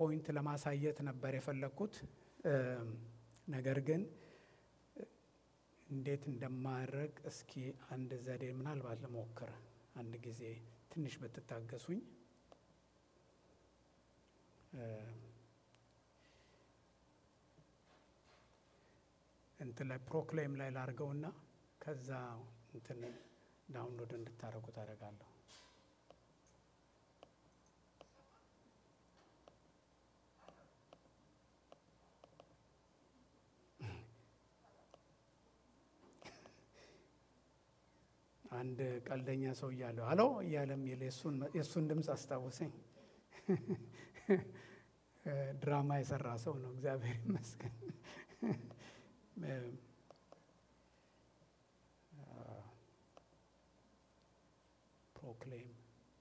ፓወርፖይንት ለማሳየት ነበር የፈለግኩት። ነገር ግን እንዴት እንደማድረግ እስኪ አንድ ዘዴ ምናልባት ልሞክር። አንድ ጊዜ ትንሽ ብትታገሱኝ። እንትን ላይ ፕሮክሌም ላይ ላርገውና ከዛ እንትን ዳውንሎድ እንድታደርጉ ታደርጋለሁ። አንድ ቀልደኛ ሰው እያለሁ አሎ እያለ የሚል የእሱን ድምፅ አስታወሰኝ። ድራማ የሰራ ሰው ነው። እግዚአብሔር ይመስገን። ፕሮክሌም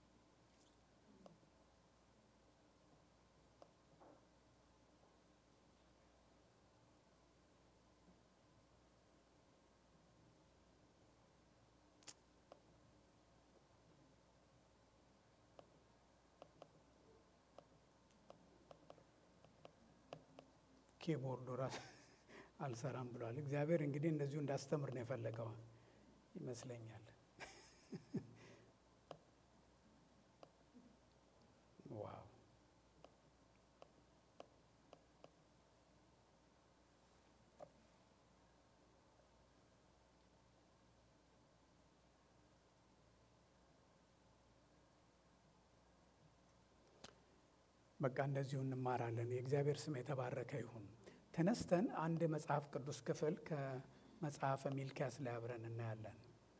ኪቦርዱ ራሱ አልሰራም ብሏል። እግዚአብሔር እንግዲህ እንደዚሁ እንዳስተምር ነው የፈለገው ይመስለኛል። ዋው በቃ እንደዚሁ እንማራለን። የእግዚአብሔር ስም የተባረከ ይሁን። ተነስተን አንድ መጽሐፍ ቅዱስ ክፍል ከመጽሐፈ ሚልኪያስ ላይ አብረን እናያለን።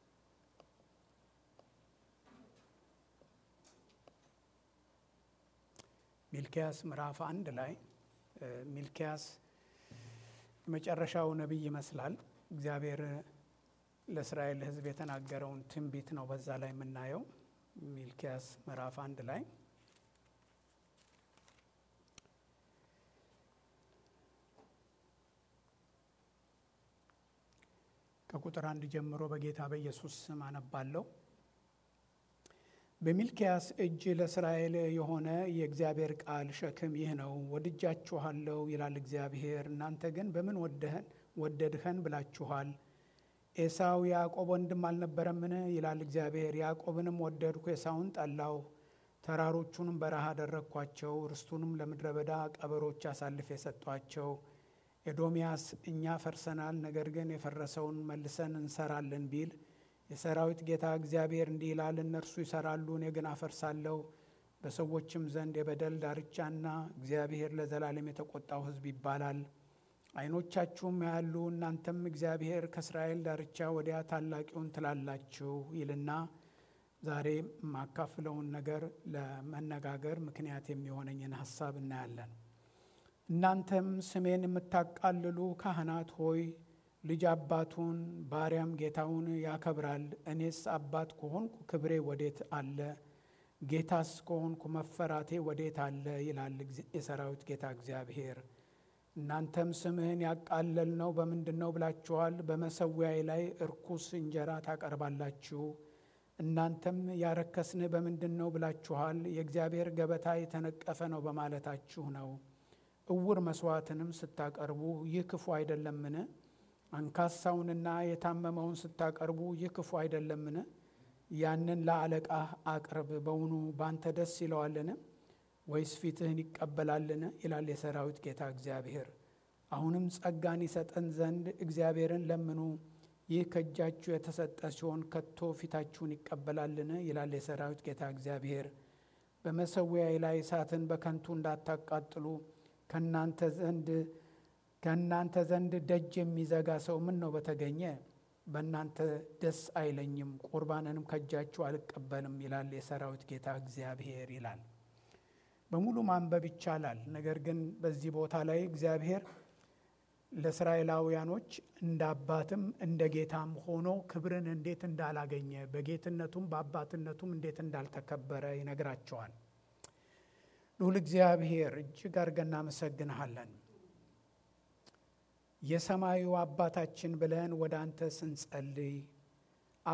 ሚልኪያስ ምዕራፍ አንድ ላይ ሚልኪያስ የመጨረሻው ነቢይ ይመስላል። እግዚአብሔር ለእስራኤል ሕዝብ የተናገረውን ትንቢት ነው በዛ ላይ የምናየው። ሚልኪያስ ምዕራፍ አንድ ላይ ከቁጥር አንድ ጀምሮ በጌታ በኢየሱስ ስም አነባለሁ። በሚልኪያስ እጅ ለእስራኤል የሆነ የእግዚአብሔር ቃል ሸክም ይህ ነው። ወድጃችኋለሁ ይላል እግዚአብሔር፣ እናንተ ግን በምን ወደህን ወደድኸን ብላችኋል። ኤሳው ያዕቆብ ወንድም አልነበረምን? ይላል እግዚአብሔር። ያዕቆብንም ወደድኩ፣ ኤሳውን ጠላሁ። ተራሮቹንም በረሃ አደረግኳቸው፣ ርስቱንም ለምድረ በዳ ቀበሮች አሳልፌ የሰጧቸው። ኤዶምያስ እኛ ፈርሰናል፣ ነገር ግን የፈረሰውን መልሰን እንሰራለን ቢል የሰራዊት ጌታ እግዚአብሔር እንዲህ ይላል፣ እነርሱ ይሰራሉ፣ እኔ ግን አፈርሳለሁ። በሰዎችም ዘንድ የበደል ዳርቻና እግዚአብሔር ለዘላለም የተቆጣው ሕዝብ ይባላል። ዓይኖቻችሁም ያሉ እናንተም እግዚአብሔር ከእስራኤል ዳርቻ ወዲያ ታላቂውን ትላላችሁ ይልና ዛሬ የማካፍለውን ነገር ለመነጋገር ምክንያት የሚሆነኝን ሀሳብ እናያለን። እናንተም ስሜን የምታቃልሉ ካህናት ሆይ ልጅ አባቱን ባሪያም ጌታውን ያከብራል። እኔስ አባት ከሆንኩ ክብሬ ወዴት አለ? ጌታስ ከሆንኩ መፈራቴ ወዴት አለ? ይላል የሰራዊት ጌታ እግዚአብሔር። እናንተም ስምህን ያቃለል ነው በምንድን ነው ብላችኋል። በመሰዊያዬ ላይ እርኩስ እንጀራ ታቀርባላችሁ። እናንተም ያረከስን በምንድን ነው ብላችኋል። የእግዚአብሔር ገበታ የተነቀፈ ነው በማለታችሁ ነው። እውር መስዋዕትንም ስታቀርቡ ይህ ክፉ አይደለምን? አንካሳውንና የታመመውን ስታቀርቡ ይህ ክፉ አይደለምን? ያንን ለአለቃህ አቅርብ። በውኑ ባንተ ደስ ይለዋልን? ወይስ ፊትህን ይቀበላልን? ይላል የሰራዊት ጌታ እግዚአብሔር። አሁንም ጸጋን ይሰጠን ዘንድ እግዚአብሔርን ለምኑ። ይህ ከእጃችሁ የተሰጠ ሲሆን ከቶ ፊታችሁን ይቀበላልን? ይላል የሰራዊት ጌታ እግዚአብሔር። በመሰዊያዬ ላይ እሳትን በከንቱ እንዳታቃጥሉ ከእናንተ ዘንድ ከእናንተ ዘንድ ደጅ የሚዘጋ ሰው ምን ነው በተገኘ? በእናንተ ደስ አይለኝም፣ ቁርባንንም ከእጃችሁ አልቀበልም ይላል የሰራዊት ጌታ እግዚአብሔር ይላል። በሙሉ ማንበብ ይቻላል። ነገር ግን በዚህ ቦታ ላይ እግዚአብሔር ለእስራኤላውያኖች እንደ አባትም እንደ ጌታም ሆኖ ክብርን እንዴት እንዳላገኘ በጌትነቱም በአባትነቱም እንዴት እንዳልተከበረ ይነግራቸዋል። ልዑል እግዚአብሔር እጅግ አድርገን እናመሰግንሃለን። የሰማዩ አባታችን ብለን ወደ አንተ ስንጸልይ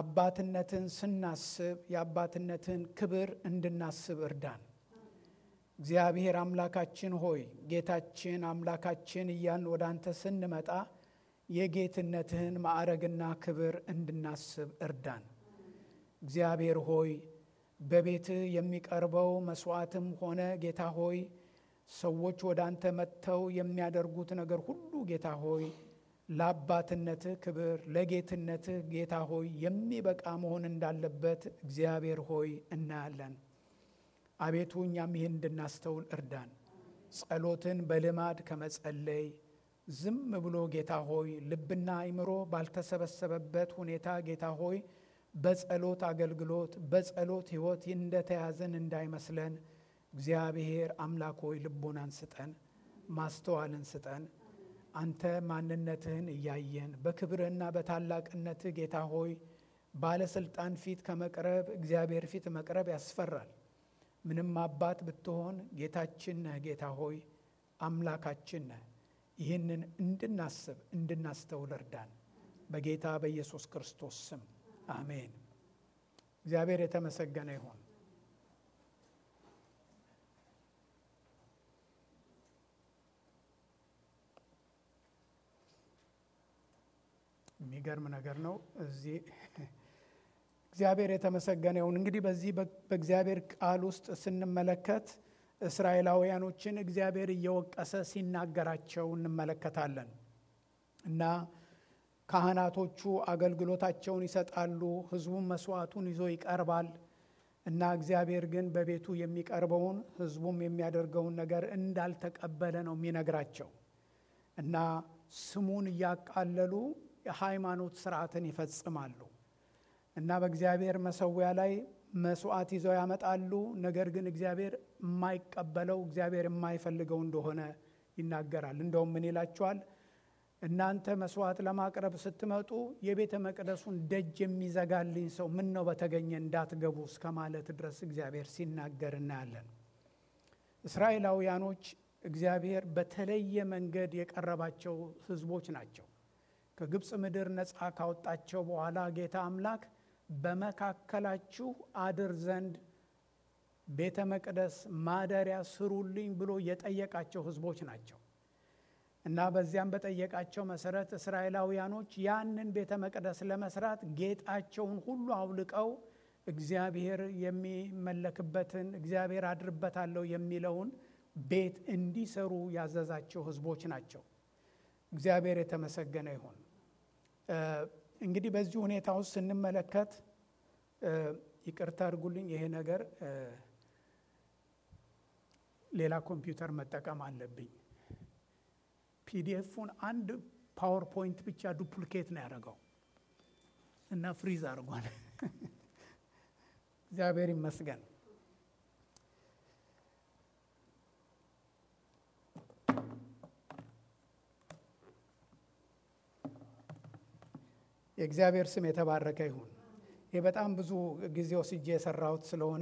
አባትነትን ስናስብ የአባትነትን ክብር እንድናስብ እርዳን። እግዚአብሔር አምላካችን ሆይ ጌታችን አምላካችን እያልን ወደ አንተ ስንመጣ የጌትነትህን ማዕረግና ክብር እንድናስብ እርዳን። እግዚአብሔር ሆይ በቤትህ የሚቀርበው መስዋዕትም ሆነ ጌታ ሆይ ሰዎች ወደ አንተ መጥተው የሚያደርጉት ነገር ሁሉ ጌታ ሆይ ለአባትነትህ ክብር ለጌትነትህ ጌታ ሆይ የሚበቃ መሆን እንዳለበት እግዚአብሔር ሆይ እናያለን። አቤቱ እኛም ይህን እንድናስተውል እርዳን። ጸሎትን በልማድ ከመጸለይ ዝም ብሎ ጌታ ሆይ ልብና አይምሮ ባልተሰበሰበበት ሁኔታ ጌታ ሆይ በጸሎት አገልግሎት በጸሎት ሕይወት እንደተያዘን እንዳይመስለን እግዚአብሔር አምላክ ሆይ ልቦናን ስጠን፣ ማስተዋልን ስጠን። አንተ ማንነትህን እያየን በክብርህና በታላቅነትህ ጌታ ሆይ ባለስልጣን ፊት ከመቅረብ እግዚአብሔር ፊት መቅረብ ያስፈራል። ምንም አባት ብትሆን ጌታችን ነህ። ጌታ ሆይ አምላካችን ነህ። ይህንን እንድናስብ እንድናስተውል እርዳን። በጌታ በኢየሱስ ክርስቶስ ስም አሜን። እግዚአብሔር የተመሰገነ ይሁን። የሚገርም ነገር ነው። እዚህ እግዚአብሔር የተመሰገነ ይሁን። እንግዲህ በዚህ በእግዚአብሔር ቃል ውስጥ ስንመለከት እስራኤላውያኖችን እግዚአብሔር እየወቀሰ ሲናገራቸው እንመለከታለን እና ካህናቶቹ አገልግሎታቸውን ይሰጣሉ፣ ሕዝቡም መስዋዕቱን ይዞ ይቀርባል እና እግዚአብሔር ግን በቤቱ የሚቀርበውን ሕዝቡም የሚያደርገውን ነገር እንዳልተቀበለ ነው የሚነግራቸው እና ስሙን እያቃለሉ የሃይማኖት ስርዓትን ይፈጽማሉ እና በእግዚአብሔር መሰዊያ ላይ መስዋዕት ይዘው ያመጣሉ። ነገር ግን እግዚአብሔር የማይቀበለው እግዚአብሔር የማይፈልገው እንደሆነ ይናገራል። እንደውም ምን ይላቸዋል? እናንተ መስዋዕት ለማቅረብ ስትመጡ የቤተ መቅደሱን ደጅ የሚዘጋልኝ ሰው ምን ነው በተገኘ እንዳትገቡ እስከ ማለት ድረስ እግዚአብሔር ሲናገር እናያለን። እስራኤላውያኖች እግዚአብሔር በተለየ መንገድ የቀረባቸው ሕዝቦች ናቸው። ከግብፅ ምድር ነፃ ካወጣቸው በኋላ ጌታ አምላክ በመካከላችሁ አድር ዘንድ ቤተ መቅደስ ማደሪያ ስሩልኝ ብሎ የጠየቃቸው ሕዝቦች ናቸው እና በዚያም በጠየቃቸው መሰረት እስራኤላውያኖች ያንን ቤተ መቅደስ ለመስራት ጌጣቸውን ሁሉ አውልቀው እግዚአብሔር የሚመለክበትን እግዚአብሔር አድርበታለሁ የሚለውን ቤት እንዲሰሩ ያዘዛቸው ሕዝቦች ናቸው። እግዚአብሔር የተመሰገነ ይሁን። እንግዲህ በዚህ ሁኔታ ውስጥ ስንመለከት ይቅርታ አድርጉልኝ፣ ይሄ ነገር ሌላ ኮምፒውተር መጠቀም አለብኝ። ፒዲኤፉን አንድ ፓወርፖይንት ብቻ ዱፕሊኬት ነው ያደረገው እና ፍሪዝ አድርጓል። እግዚአብሔር ይመስገን። የእግዚአብሔር ስም የተባረከ ይሁን። ይህ በጣም ብዙ ጊዜ ወስጄ የሰራሁት ስለሆነ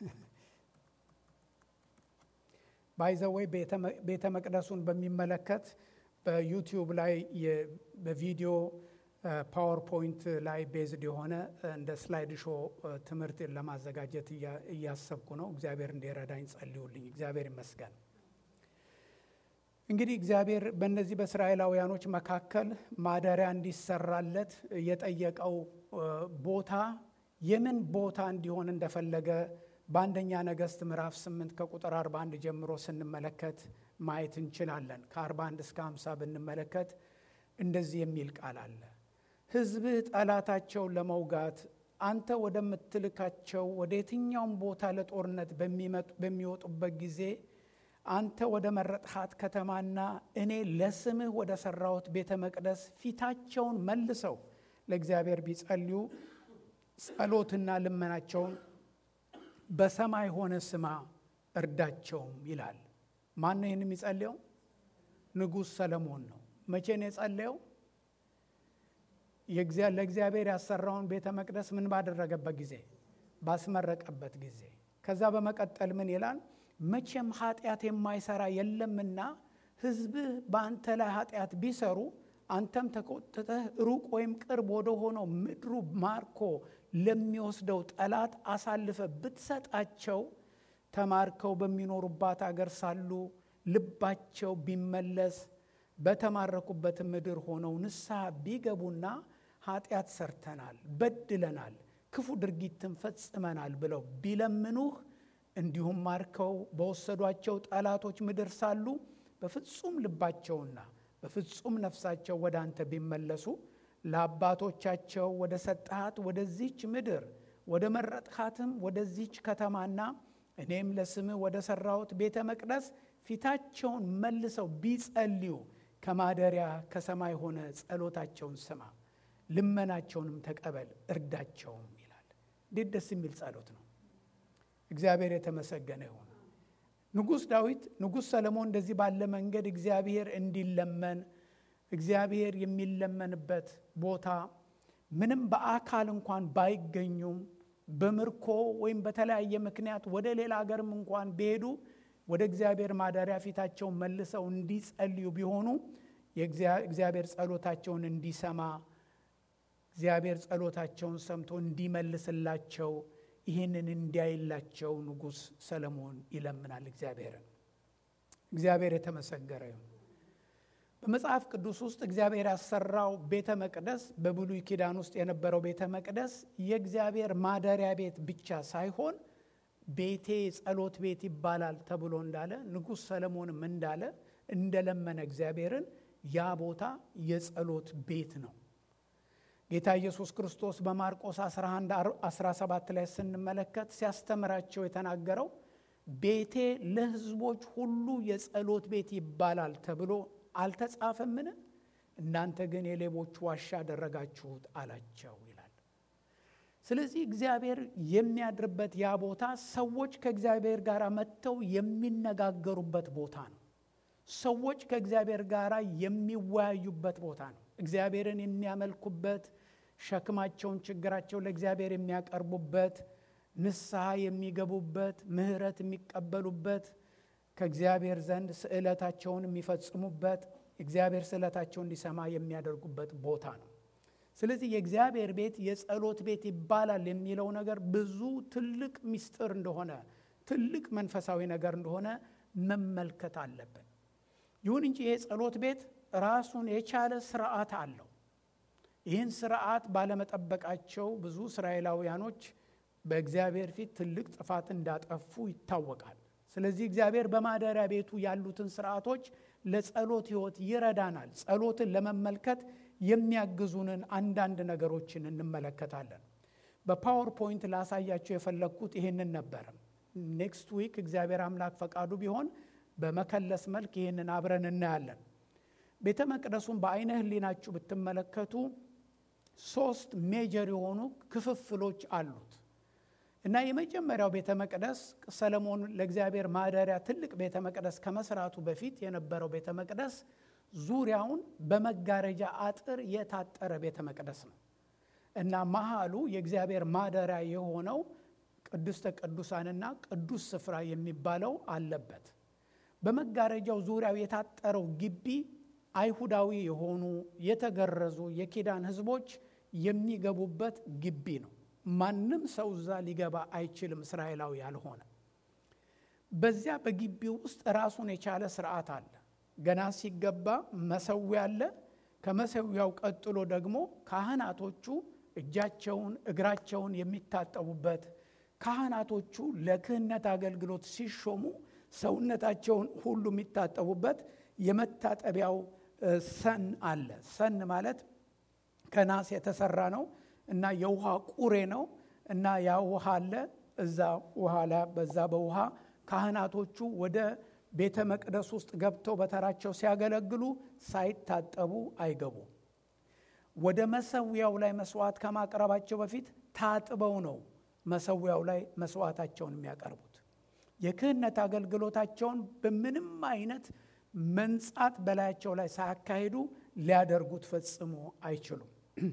ባይዘወይ ቤተ መቅደሱን በሚመለከት በዩቲዩብ ላይ በቪዲዮ ፓወርፖይንት ላይ ቤዝድ የሆነ እንደ ስላይድ ሾ ትምህርት ለማዘጋጀት እያሰብኩ ነው። እግዚአብሔር እንዲረዳኝ ጸልዩልኝ። እግዚአብሔር ይመስገን። እንግዲህ እግዚአብሔር በእነዚህ በእስራኤላውያኖች መካከል ማደሪያ እንዲሰራለት የጠየቀው ቦታ የምን ቦታ እንዲሆን እንደፈለገ በአንደኛ ነገሥት ምዕራፍ 8 ከቁጥር 41 ጀምሮ ስንመለከት ማየት እንችላለን። ከ41 እስከ 50 ብንመለከት እንደዚህ የሚል ቃል አለ። ሕዝብህ ጠላታቸውን ለመውጋት አንተ ወደምትልካቸው ወደ የትኛውም ቦታ ለጦርነት በሚወጡበት ጊዜ አንተ ወደ መረጥሃት ከተማና እኔ ለስምህ ወደ ሠራሁት ቤተ መቅደስ ፊታቸውን መልሰው ለእግዚአብሔር ቢጸልዩ ጸሎትና ልመናቸውን በሰማይ ሆነ ስማ እርዳቸውም ይላል። ማን ነው ይህን የሚጸልየው? ንጉሥ ሰለሞን ነው። መቼ ነው የጸለየው? ለእግዚአብሔር ያሰራውን ቤተ መቅደስ ምን ባደረገበት ጊዜ? ባስመረቀበት ጊዜ። ከዛ በመቀጠል ምን ይላል? መቼም ኃጢአት የማይሰራ የለምና ሕዝብህ በአንተ ላይ ኃጢአት ቢሰሩ አንተም ተቆጥተህ ሩቅ ወይም ቅርብ ወደ ሆነው ምድሩ ማርኮ ለሚወስደው ጠላት አሳልፈ ብትሰጣቸው ተማርከው በሚኖሩባት አገር ሳሉ ልባቸው ቢመለስ በተማረኩበት ምድር ሆነው ንስሐ ቢገቡና ኃጢአት ሰርተናል፣ በድለናል፣ ክፉ ድርጊትን ፈጽመናል ብለው ቢለምኑህ እንዲሁም ማርከው በወሰዷቸው ጠላቶች ምድር ሳሉ በፍጹም ልባቸውና በፍጹም ነፍሳቸው ወደ አንተ ቢመለሱ ለአባቶቻቸው ወደ ሰጠሃት ወደዚች ምድር ወደ መረጥካትም ወደዚች ከተማና እኔም ለስምህ ወደ ሠራሁት ቤተ መቅደስ ፊታቸውን መልሰው ቢጸልዩ ከማደሪያ ከሰማይ ሆነ ጸሎታቸውን ስማ፣ ልመናቸውንም ተቀበል፣ እርዳቸውም ይላል። እንዴት ደስ የሚል ጸሎት ነው! እግዚአብሔር የተመሰገነ ይሁን። ንጉሥ ዳዊት ንጉሥ ሰለሞን እንደዚህ ባለ መንገድ እግዚአብሔር እንዲለመን እግዚአብሔር የሚለመንበት ቦታ ምንም በአካል እንኳን ባይገኙም በምርኮ ወይም በተለያየ ምክንያት ወደ ሌላ ሀገርም እንኳን ቢሄዱ ወደ እግዚአብሔር ማደሪያ ፊታቸውን መልሰው እንዲጸልዩ ቢሆኑ የእግዚአብሔር ጸሎታቸውን እንዲሰማ እግዚአብሔር ጸሎታቸውን ሰምቶ እንዲመልስላቸው ይህንን እንዲያይላቸው ንጉሥ ሰለሞን ይለምናል እግዚአብሔርን። እግዚአብሔር የተመሰገረ ይሁን። በመጽሐፍ ቅዱስ ውስጥ እግዚአብሔር ያሰራው ቤተ መቅደስ በብሉይ ኪዳን ውስጥ የነበረው ቤተ መቅደስ የእግዚአብሔር ማደሪያ ቤት ብቻ ሳይሆን ቤቴ ጸሎት ቤት ይባላል ተብሎ እንዳለ ንጉሥ ሰለሞንም እንዳለ እንደለመነ እግዚአብሔርን ያ ቦታ የጸሎት ቤት ነው። ጌታ ኢየሱስ ክርስቶስ በማርቆስ 11 17 ላይ ስንመለከት ሲያስተምራቸው የተናገረው ቤቴ ለሕዝቦች ሁሉ የጸሎት ቤት ይባላል ተብሎ አልተጻፈምን? እናንተ ግን የሌቦች ዋሻ አደረጋችሁት አላቸው ይላል። ስለዚህ እግዚአብሔር የሚያድርበት ያ ቦታ ሰዎች ከእግዚአብሔር ጋር መጥተው የሚነጋገሩበት ቦታ ነው። ሰዎች ከእግዚአብሔር ጋር የሚወያዩበት ቦታ ነው። እግዚአብሔርን የሚያመልኩበት፣ ሸክማቸውን፣ ችግራቸውን ለእግዚአብሔር የሚያቀርቡበት፣ ንስሐ የሚገቡበት፣ ምሕረት የሚቀበሉበት ከእግዚአብሔር ዘንድ ስዕለታቸውን የሚፈጽሙበት እግዚአብሔር ስዕለታቸውን እንዲሰማ የሚያደርጉበት ቦታ ነው። ስለዚህ የእግዚአብሔር ቤት የጸሎት ቤት ይባላል የሚለው ነገር ብዙ ትልቅ ምስጢር እንደሆነ ትልቅ መንፈሳዊ ነገር እንደሆነ መመልከት አለብን። ይሁን እንጂ ይሄ ጸሎት ቤት ራሱን የቻለ ስርዓት አለው። ይህን ስርዓት ባለመጠበቃቸው ብዙ እስራኤላውያኖች በእግዚአብሔር ፊት ትልቅ ጥፋት እንዳጠፉ ይታወቃል። ስለዚህ እግዚአብሔር በማደሪያ ቤቱ ያሉትን ስርዓቶች ለጸሎት ሕይወት ይረዳናል። ጸሎትን ለመመልከት የሚያግዙንን አንዳንድ ነገሮችን እንመለከታለን። በፓወርፖይንት ላሳያቸው የፈለግኩት ይህንን ነበር። ኔክስት ዊክ እግዚአብሔር አምላክ ፈቃዱ ቢሆን በመከለስ መልክ ይህንን አብረን እናያለን። ቤተ መቅደሱን በአይነ ሕሊናችሁ ብትመለከቱ ሶስት ሜጀር የሆኑ ክፍፍሎች አሉት እና የመጀመሪያው ቤተ መቅደስ ሰለሞን ለእግዚአብሔር ማደሪያ ትልቅ ቤተ መቅደስ ከመስራቱ በፊት የነበረው ቤተ መቅደስ ዙሪያውን በመጋረጃ አጥር የታጠረ ቤተ መቅደስ ነው እና መሃሉ የእግዚአብሔር ማደሪያ የሆነው ቅድስተ ቅዱሳንና ቅዱስ ስፍራ የሚባለው አለበት። በመጋረጃው ዙሪያው የታጠረው ግቢ አይሁዳዊ የሆኑ የተገረዙ የኪዳን ሕዝቦች የሚገቡበት ግቢ ነው። ማንም ሰው እዛ ሊገባ አይችልም፣ እስራኤላዊ ያልሆነ። በዚያ በግቢው ውስጥ ራሱን የቻለ ስርዓት አለ። ገና ሲገባ መሰዊያ አለ። ከመሰዊያው ቀጥሎ ደግሞ ካህናቶቹ እጃቸውን እግራቸውን የሚታጠቡበት ካህናቶቹ ለክህነት አገልግሎት ሲሾሙ ሰውነታቸውን ሁሉ የሚታጠቡበት የመታጠቢያው ሰን አለ። ሰን ማለት ከናስ የተሰራ ነው እና የውሃ ቁሬ ነው እና ያ ውሃ አለ። እዛ ውሃ ላይ በዛ በውሃ ካህናቶቹ ወደ ቤተ መቅደስ ውስጥ ገብተው በተራቸው ሲያገለግሉ ሳይታጠቡ አይገቡም። ወደ መሰዊያው ላይ መስዋዕት ከማቅረባቸው በፊት ታጥበው ነው መሰዊያው ላይ መስዋዕታቸውን የሚያቀርቡት። የክህነት አገልግሎታቸውን በምንም አይነት መንጻት በላያቸው ላይ ሳያካሂዱ ሊያደርጉት ፈጽሞ አይችሉም።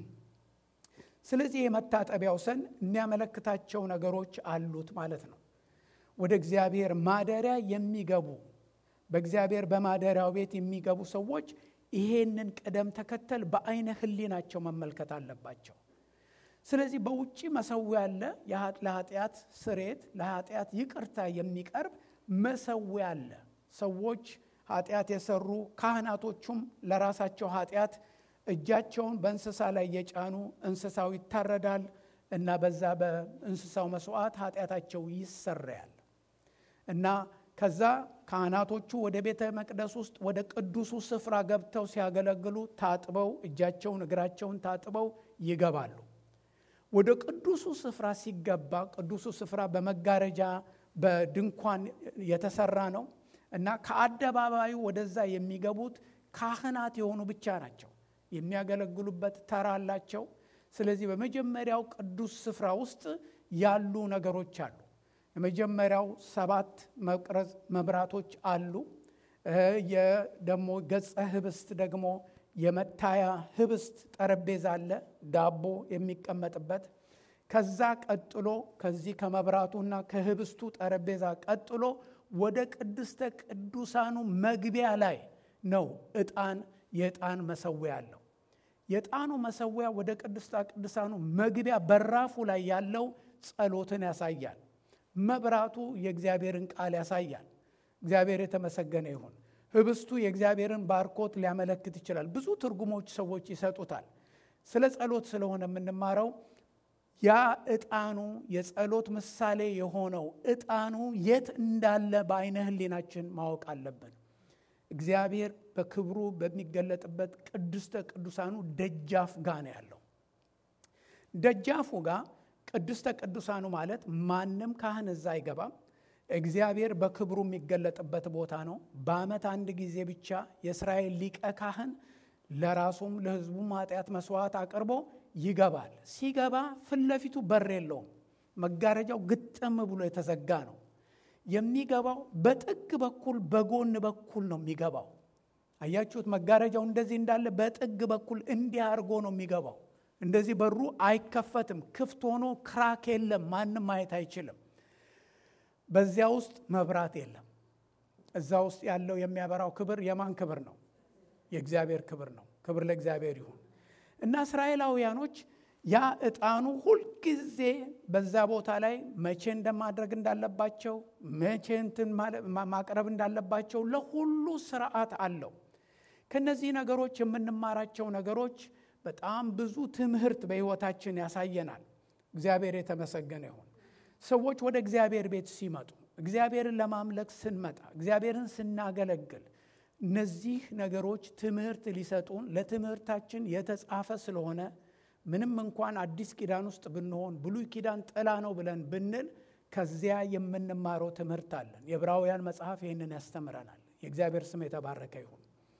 ስለዚህ የመታጠቢያው ሰን የሚያመለክታቸው ነገሮች አሉት ማለት ነው። ወደ እግዚአብሔር ማደሪያ የሚገቡ በእግዚአብሔር በማደሪያው ቤት የሚገቡ ሰዎች ይሄንን ቅደም ተከተል በአይነ ሕሊናቸው መመልከት አለባቸው። ስለዚህ በውጭ መሰዊያ አለ። ለኃጢአት ስሬት ለኃጢአት ይቅርታ የሚቀርብ መሰዊያ አለ። ሰዎች ኃጢአት የሰሩ ካህናቶቹም ለራሳቸው ኃጢአት እጃቸውን በእንስሳ ላይ እየጫኑ እንስሳው ይታረዳል እና በዛ በእንስሳው መስዋዕት ኃጢአታቸው ይሰረያል እና ከዛ ካህናቶቹ ወደ ቤተ መቅደስ ውስጥ ወደ ቅዱሱ ስፍራ ገብተው ሲያገለግሉ ታጥበው እጃቸውን እግራቸውን ታጥበው ይገባሉ። ወደ ቅዱሱ ስፍራ ሲገባ ቅዱሱ ስፍራ በመጋረጃ በድንኳን የተሰራ ነው እና ከአደባባዩ ወደዛ የሚገቡት ካህናት የሆኑ ብቻ ናቸው። የሚያገለግሉበት ተራ አላቸው። ስለዚህ በመጀመሪያው ቅዱስ ስፍራ ውስጥ ያሉ ነገሮች አሉ። የመጀመሪያው ሰባት መቅረዝ መብራቶች አሉ። ደግሞ ገጸ ህብስት ደግሞ የመታያ ህብስት ጠረጴዛ አለ፣ ዳቦ የሚቀመጥበት። ከዛ ቀጥሎ ከዚህ ከመብራቱና ከህብስቱ ጠረጴዛ ቀጥሎ ወደ ቅድስተ ቅዱሳኑ መግቢያ ላይ ነው ዕጣን የዕጣን መሰዊያ አለው። የዕጣኑ መሰዊያ ወደ ቅድስተ ቅዱሳኑ መግቢያ በራፉ ላይ ያለው ጸሎትን ያሳያል። መብራቱ የእግዚአብሔርን ቃል ያሳያል። እግዚአብሔር የተመሰገነ ይሁን። ህብስቱ የእግዚአብሔርን ባርኮት ሊያመለክት ይችላል። ብዙ ትርጉሞች ሰዎች ይሰጡታል። ስለ ጸሎት ስለሆነ የምንማረው ያ ዕጣኑ የጸሎት ምሳሌ የሆነው ዕጣኑ የት እንዳለ በአይነ ህሊናችን ማወቅ አለብን። እግዚአብሔር በክብሩ በሚገለጥበት ቅድስተ ቅዱሳኑ ደጃፍ ጋ ነው ያለው። ደጃፉ ጋር ቅድስተ ቅዱሳኑ ማለት ማንም ካህን እዛ አይገባም። እግዚአብሔር በክብሩ የሚገለጥበት ቦታ ነው። በዓመት አንድ ጊዜ ብቻ የእስራኤል ሊቀ ካህን ለራሱም ለሕዝቡም ኃጢአት መስዋዕት አቅርቦ ይገባል። ሲገባ ፊት ለፊቱ በር የለውም። መጋረጃው ግጥም ብሎ የተዘጋ ነው። የሚገባው በጥግ በኩል በጎን በኩል ነው የሚገባው። አያችሁት? መጋረጃው እንደዚህ እንዳለ በጥግ በኩል እንዲህ አድርጎ ነው የሚገባው። እንደዚህ በሩ አይከፈትም። ክፍት ሆኖ ክራክ የለም። ማንም ማየት አይችልም። በዚያ ውስጥ መብራት የለም። እዛ ውስጥ ያለው የሚያበራው ክብር የማን ክብር ነው? የእግዚአብሔር ክብር ነው። ክብር ለእግዚአብሔር ይሁን እና እስራኤላውያኖች ያ ዕጣኑ ሁልጊዜ በዛ ቦታ ላይ መቼ እንደማድረግ እንዳለባቸው መቼ እንትን ማቅረብ እንዳለባቸው ለሁሉ ስርዓት አለው። ከነዚህ ነገሮች የምንማራቸው ነገሮች በጣም ብዙ ትምህርት በሕይወታችን ያሳየናል። እግዚአብሔር የተመሰገነ ይሁን። ሰዎች ወደ እግዚአብሔር ቤት ሲመጡ እግዚአብሔርን ለማምለክ ስንመጣ እግዚአብሔርን ስናገለግል እነዚህ ነገሮች ትምህርት ሊሰጡን ለትምህርታችን የተጻፈ ስለሆነ ምንም እንኳን አዲስ ኪዳን ውስጥ ብንሆን ብሉይ ኪዳን ጥላ ነው ብለን ብንል ከዚያ የምንማረው ትምህርት አለን። የዕብራውያን መጽሐፍ ይህንን ያስተምረናል። የእግዚአብሔር ስም የተባረከ ይሁን።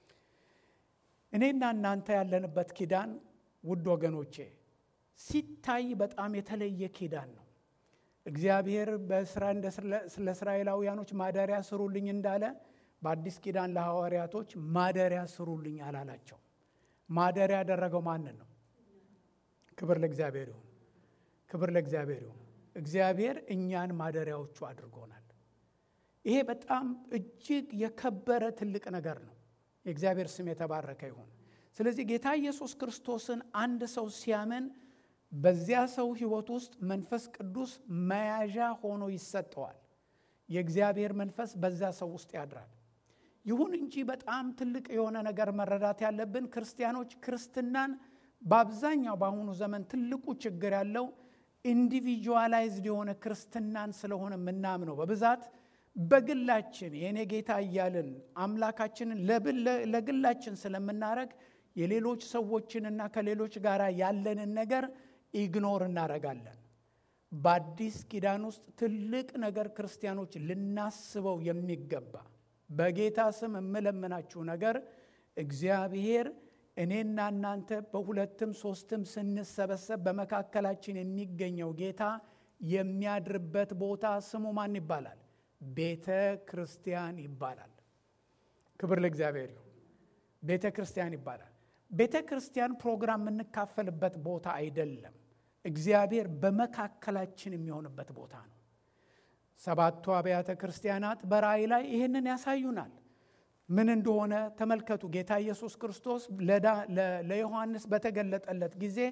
እኔና እናንተ ያለንበት ኪዳን ውድ ወገኖቼ ሲታይ በጣም የተለየ ኪዳን ነው። እግዚአብሔር በስራ ስለ እስራኤላውያኖች ማደሪያ ስሩልኝ እንዳለ በአዲስ ኪዳን ለሐዋርያቶች ማደሪያ ስሩልኝ አላላቸው። ማደሪያ ያደረገው ማንን ነው? ክብር ለእግዚአብሔር ይሁን። ክብር ለእግዚአብሔር ይሁን። እግዚአብሔር እኛን ማደሪያዎቹ አድርጎናል። ይሄ በጣም እጅግ የከበረ ትልቅ ነገር ነው። የእግዚአብሔር ስም የተባረከ ይሁን። ስለዚህ ጌታ ኢየሱስ ክርስቶስን አንድ ሰው ሲያምን በዚያ ሰው ሕይወት ውስጥ መንፈስ ቅዱስ መያዣ ሆኖ ይሰጠዋል። የእግዚአብሔር መንፈስ በዛ ሰው ውስጥ ያድራል። ይሁን እንጂ በጣም ትልቅ የሆነ ነገር መረዳት ያለብን ክርስቲያኖች ክርስትናን በአብዛኛው በአሁኑ ዘመን ትልቁ ችግር ያለው ኢንዲቪጁዋላይዝድ የሆነ ክርስትናን ስለሆነ የምናምነው በብዛት በግላችን የእኔ ጌታ እያልን አምላካችንን ለግላችን ስለምናረግ የሌሎች ሰዎችንና ከሌሎች ጋር ያለንን ነገር ኢግኖር እናረጋለን። በአዲስ ኪዳን ውስጥ ትልቅ ነገር ክርስቲያኖች ልናስበው የሚገባ በጌታ ስም የምለምናችሁ ነገር እግዚአብሔር እኔና እናንተ በሁለትም ሶስትም ስንሰበሰብ በመካከላችን የሚገኘው ጌታ የሚያድርበት ቦታ ስሙ ማን ይባላል? ቤተ ክርስቲያን ይባላል። ክብር ለእግዚአብሔር ይሁን። ቤተ ክርስቲያን ይባላል። ቤተ ክርስቲያን ፕሮግራም የምንካፈልበት ቦታ አይደለም። እግዚአብሔር በመካከላችን የሚሆንበት ቦታ ነው። ሰባቱ አብያተ ክርስቲያናት በራእይ ላይ ይህንን ያሳዩናል። ምን እንደሆነ ተመልከቱ። ጌታ ኢየሱስ ክርስቶስ ለዮሐንስ በተገለጠለት ጊዜ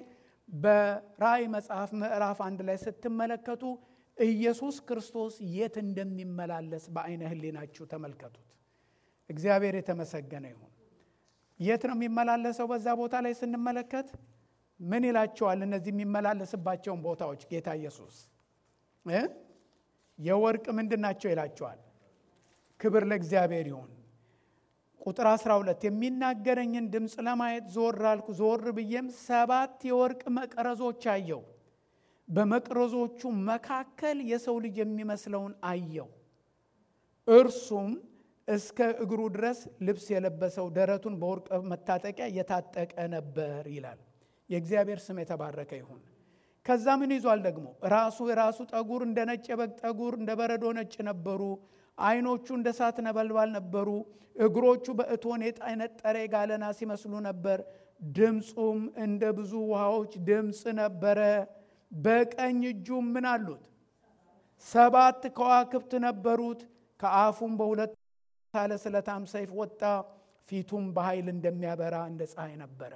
በራእይ መጽሐፍ ምዕራፍ አንድ ላይ ስትመለከቱ ኢየሱስ ክርስቶስ የት እንደሚመላለስ በአይነ ህሊናችሁ ተመልከቱት። እግዚአብሔር የተመሰገነ ይሁን። የት ነው የሚመላለሰው? በዛ ቦታ ላይ ስንመለከት ምን ይላቸዋል? እነዚህ የሚመላለስባቸውን ቦታዎች ጌታ ኢየሱስ እ የወርቅ ምንድን ናቸው ይላቸዋል። ክብር ለእግዚአብሔር ይሁን። ቁጥር 12 የሚናገረኝን ድምፅ ለማየት ዞር አልኩ። ዞር ብዬም ሰባት የወርቅ መቅረዞች አየው። በመቅረዞቹ መካከል የሰው ልጅ የሚመስለውን አየው። እርሱም እስከ እግሩ ድረስ ልብስ የለበሰው ደረቱን በወርቅ መታጠቂያ የታጠቀ ነበር ይላል። የእግዚአብሔር ስም የተባረከ ይሁን። ከዛ ምን ይዟል ደግሞ? ራሱ የራሱ ጠጉር እንደ ነጭ የበግ ጠጉር እንደ በረዶ ነጭ ነበሩ። ዓይኖቹ እንደ እሳት ነበልባል ነበሩ። እግሮቹ በእቶን የነጠረ የጋለ ናስ ይመስሉ ነበር። ድምፁም እንደ ብዙ ውሃዎች ድምፅ ነበረ። በቀኝ እጁም ምን አሉት? ሰባት ከዋክብት ነበሩት። ከአፉም በሁለት ሳለ ስለታም ሰይፍ ወጣ። ፊቱም በኃይል እንደሚያበራ እንደ ፀሐይ ነበረ።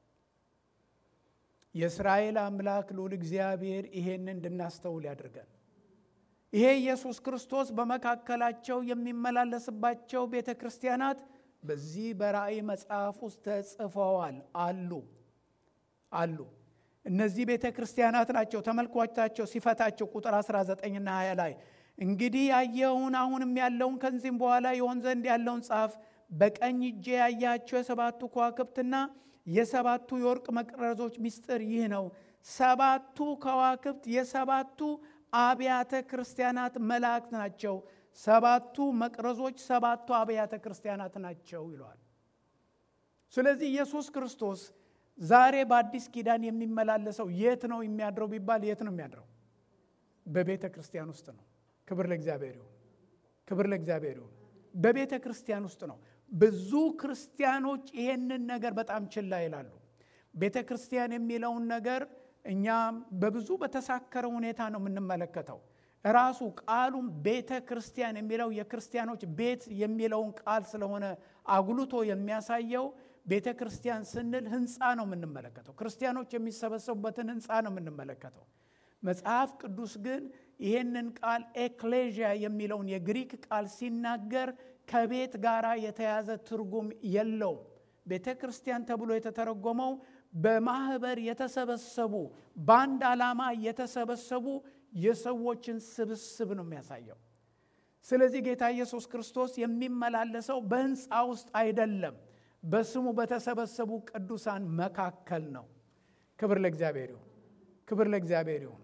የእስራኤል አምላክ ልዑል እግዚአብሔር ይሄን እንድናስተውል ያድርገን። ይሄ ኢየሱስ ክርስቶስ በመካከላቸው የሚመላለስባቸው ቤተ ክርስቲያናት በዚህ በራእይ መጽሐፍ ውስጥ ተጽፈዋል አሉ አሉ። እነዚህ ቤተ ክርስቲያናት ናቸው። ተመልኳቻቸው ሲፈታቸው ቁጥር 19ና 20 ላይ እንግዲህ ያየኸውን አሁንም ያለውን ከዚህም በኋላ የሆን ዘንድ ያለውን ጻፍ። በቀኝ እጄ ያያቸው የሰባቱ ከዋክብትና የሰባቱ የወርቅ መቅረዞች ምስጢር ይህ ነው። ሰባቱ ከዋክብት የሰባቱ አብያተ ክርስቲያናት መላእክት ናቸው። ሰባቱ መቅረዞች ሰባቱ አብያተ ክርስቲያናት ናቸው ይለዋል። ስለዚህ ኢየሱስ ክርስቶስ ዛሬ በአዲስ ኪዳን የሚመላለሰው የት ነው የሚያድረው ቢባል የት ነው የሚያድረው? በቤተ ክርስቲያን ውስጥ ነው። ክብር ለእግዚአብሔር ይሁን። ክብር ለእግዚአብሔር ይሁን። በቤተ ክርስቲያን ውስጥ ነው። ብዙ ክርስቲያኖች ይሄንን ነገር በጣም ችላ ይላሉ። ቤተ ክርስቲያን የሚለውን ነገር እኛ በብዙ በተሳከረ ሁኔታ ነው የምንመለከተው። ራሱ ቃሉም ቤተ ክርስቲያን የሚለው የክርስቲያኖች ቤት የሚለውን ቃል ስለሆነ አጉልቶ የሚያሳየው ቤተ ክርስቲያን ስንል ህንፃ ነው የምንመለከተው። ክርስቲያኖች የሚሰበሰቡበትን ህንፃ ነው የምንመለከተው። መጽሐፍ ቅዱስ ግን ይህንን ቃል ኤክሌዥያ የሚለውን የግሪክ ቃል ሲናገር ከቤት ጋር የተያዘ ትርጉም የለውም። ቤተ ክርስቲያን ተብሎ የተተረጎመው በማህበር የተሰበሰቡ በአንድ ዓላማ የተሰበሰቡ የሰዎችን ስብስብ ነው የሚያሳየው። ስለዚህ ጌታ ኢየሱስ ክርስቶስ የሚመላለሰው በህንፃ ውስጥ አይደለም፣ በስሙ በተሰበሰቡ ቅዱሳን መካከል ነው። ክብር ለእግዚአብሔር ይሁን። ክብር ለእግዚአብሔር ይሁን።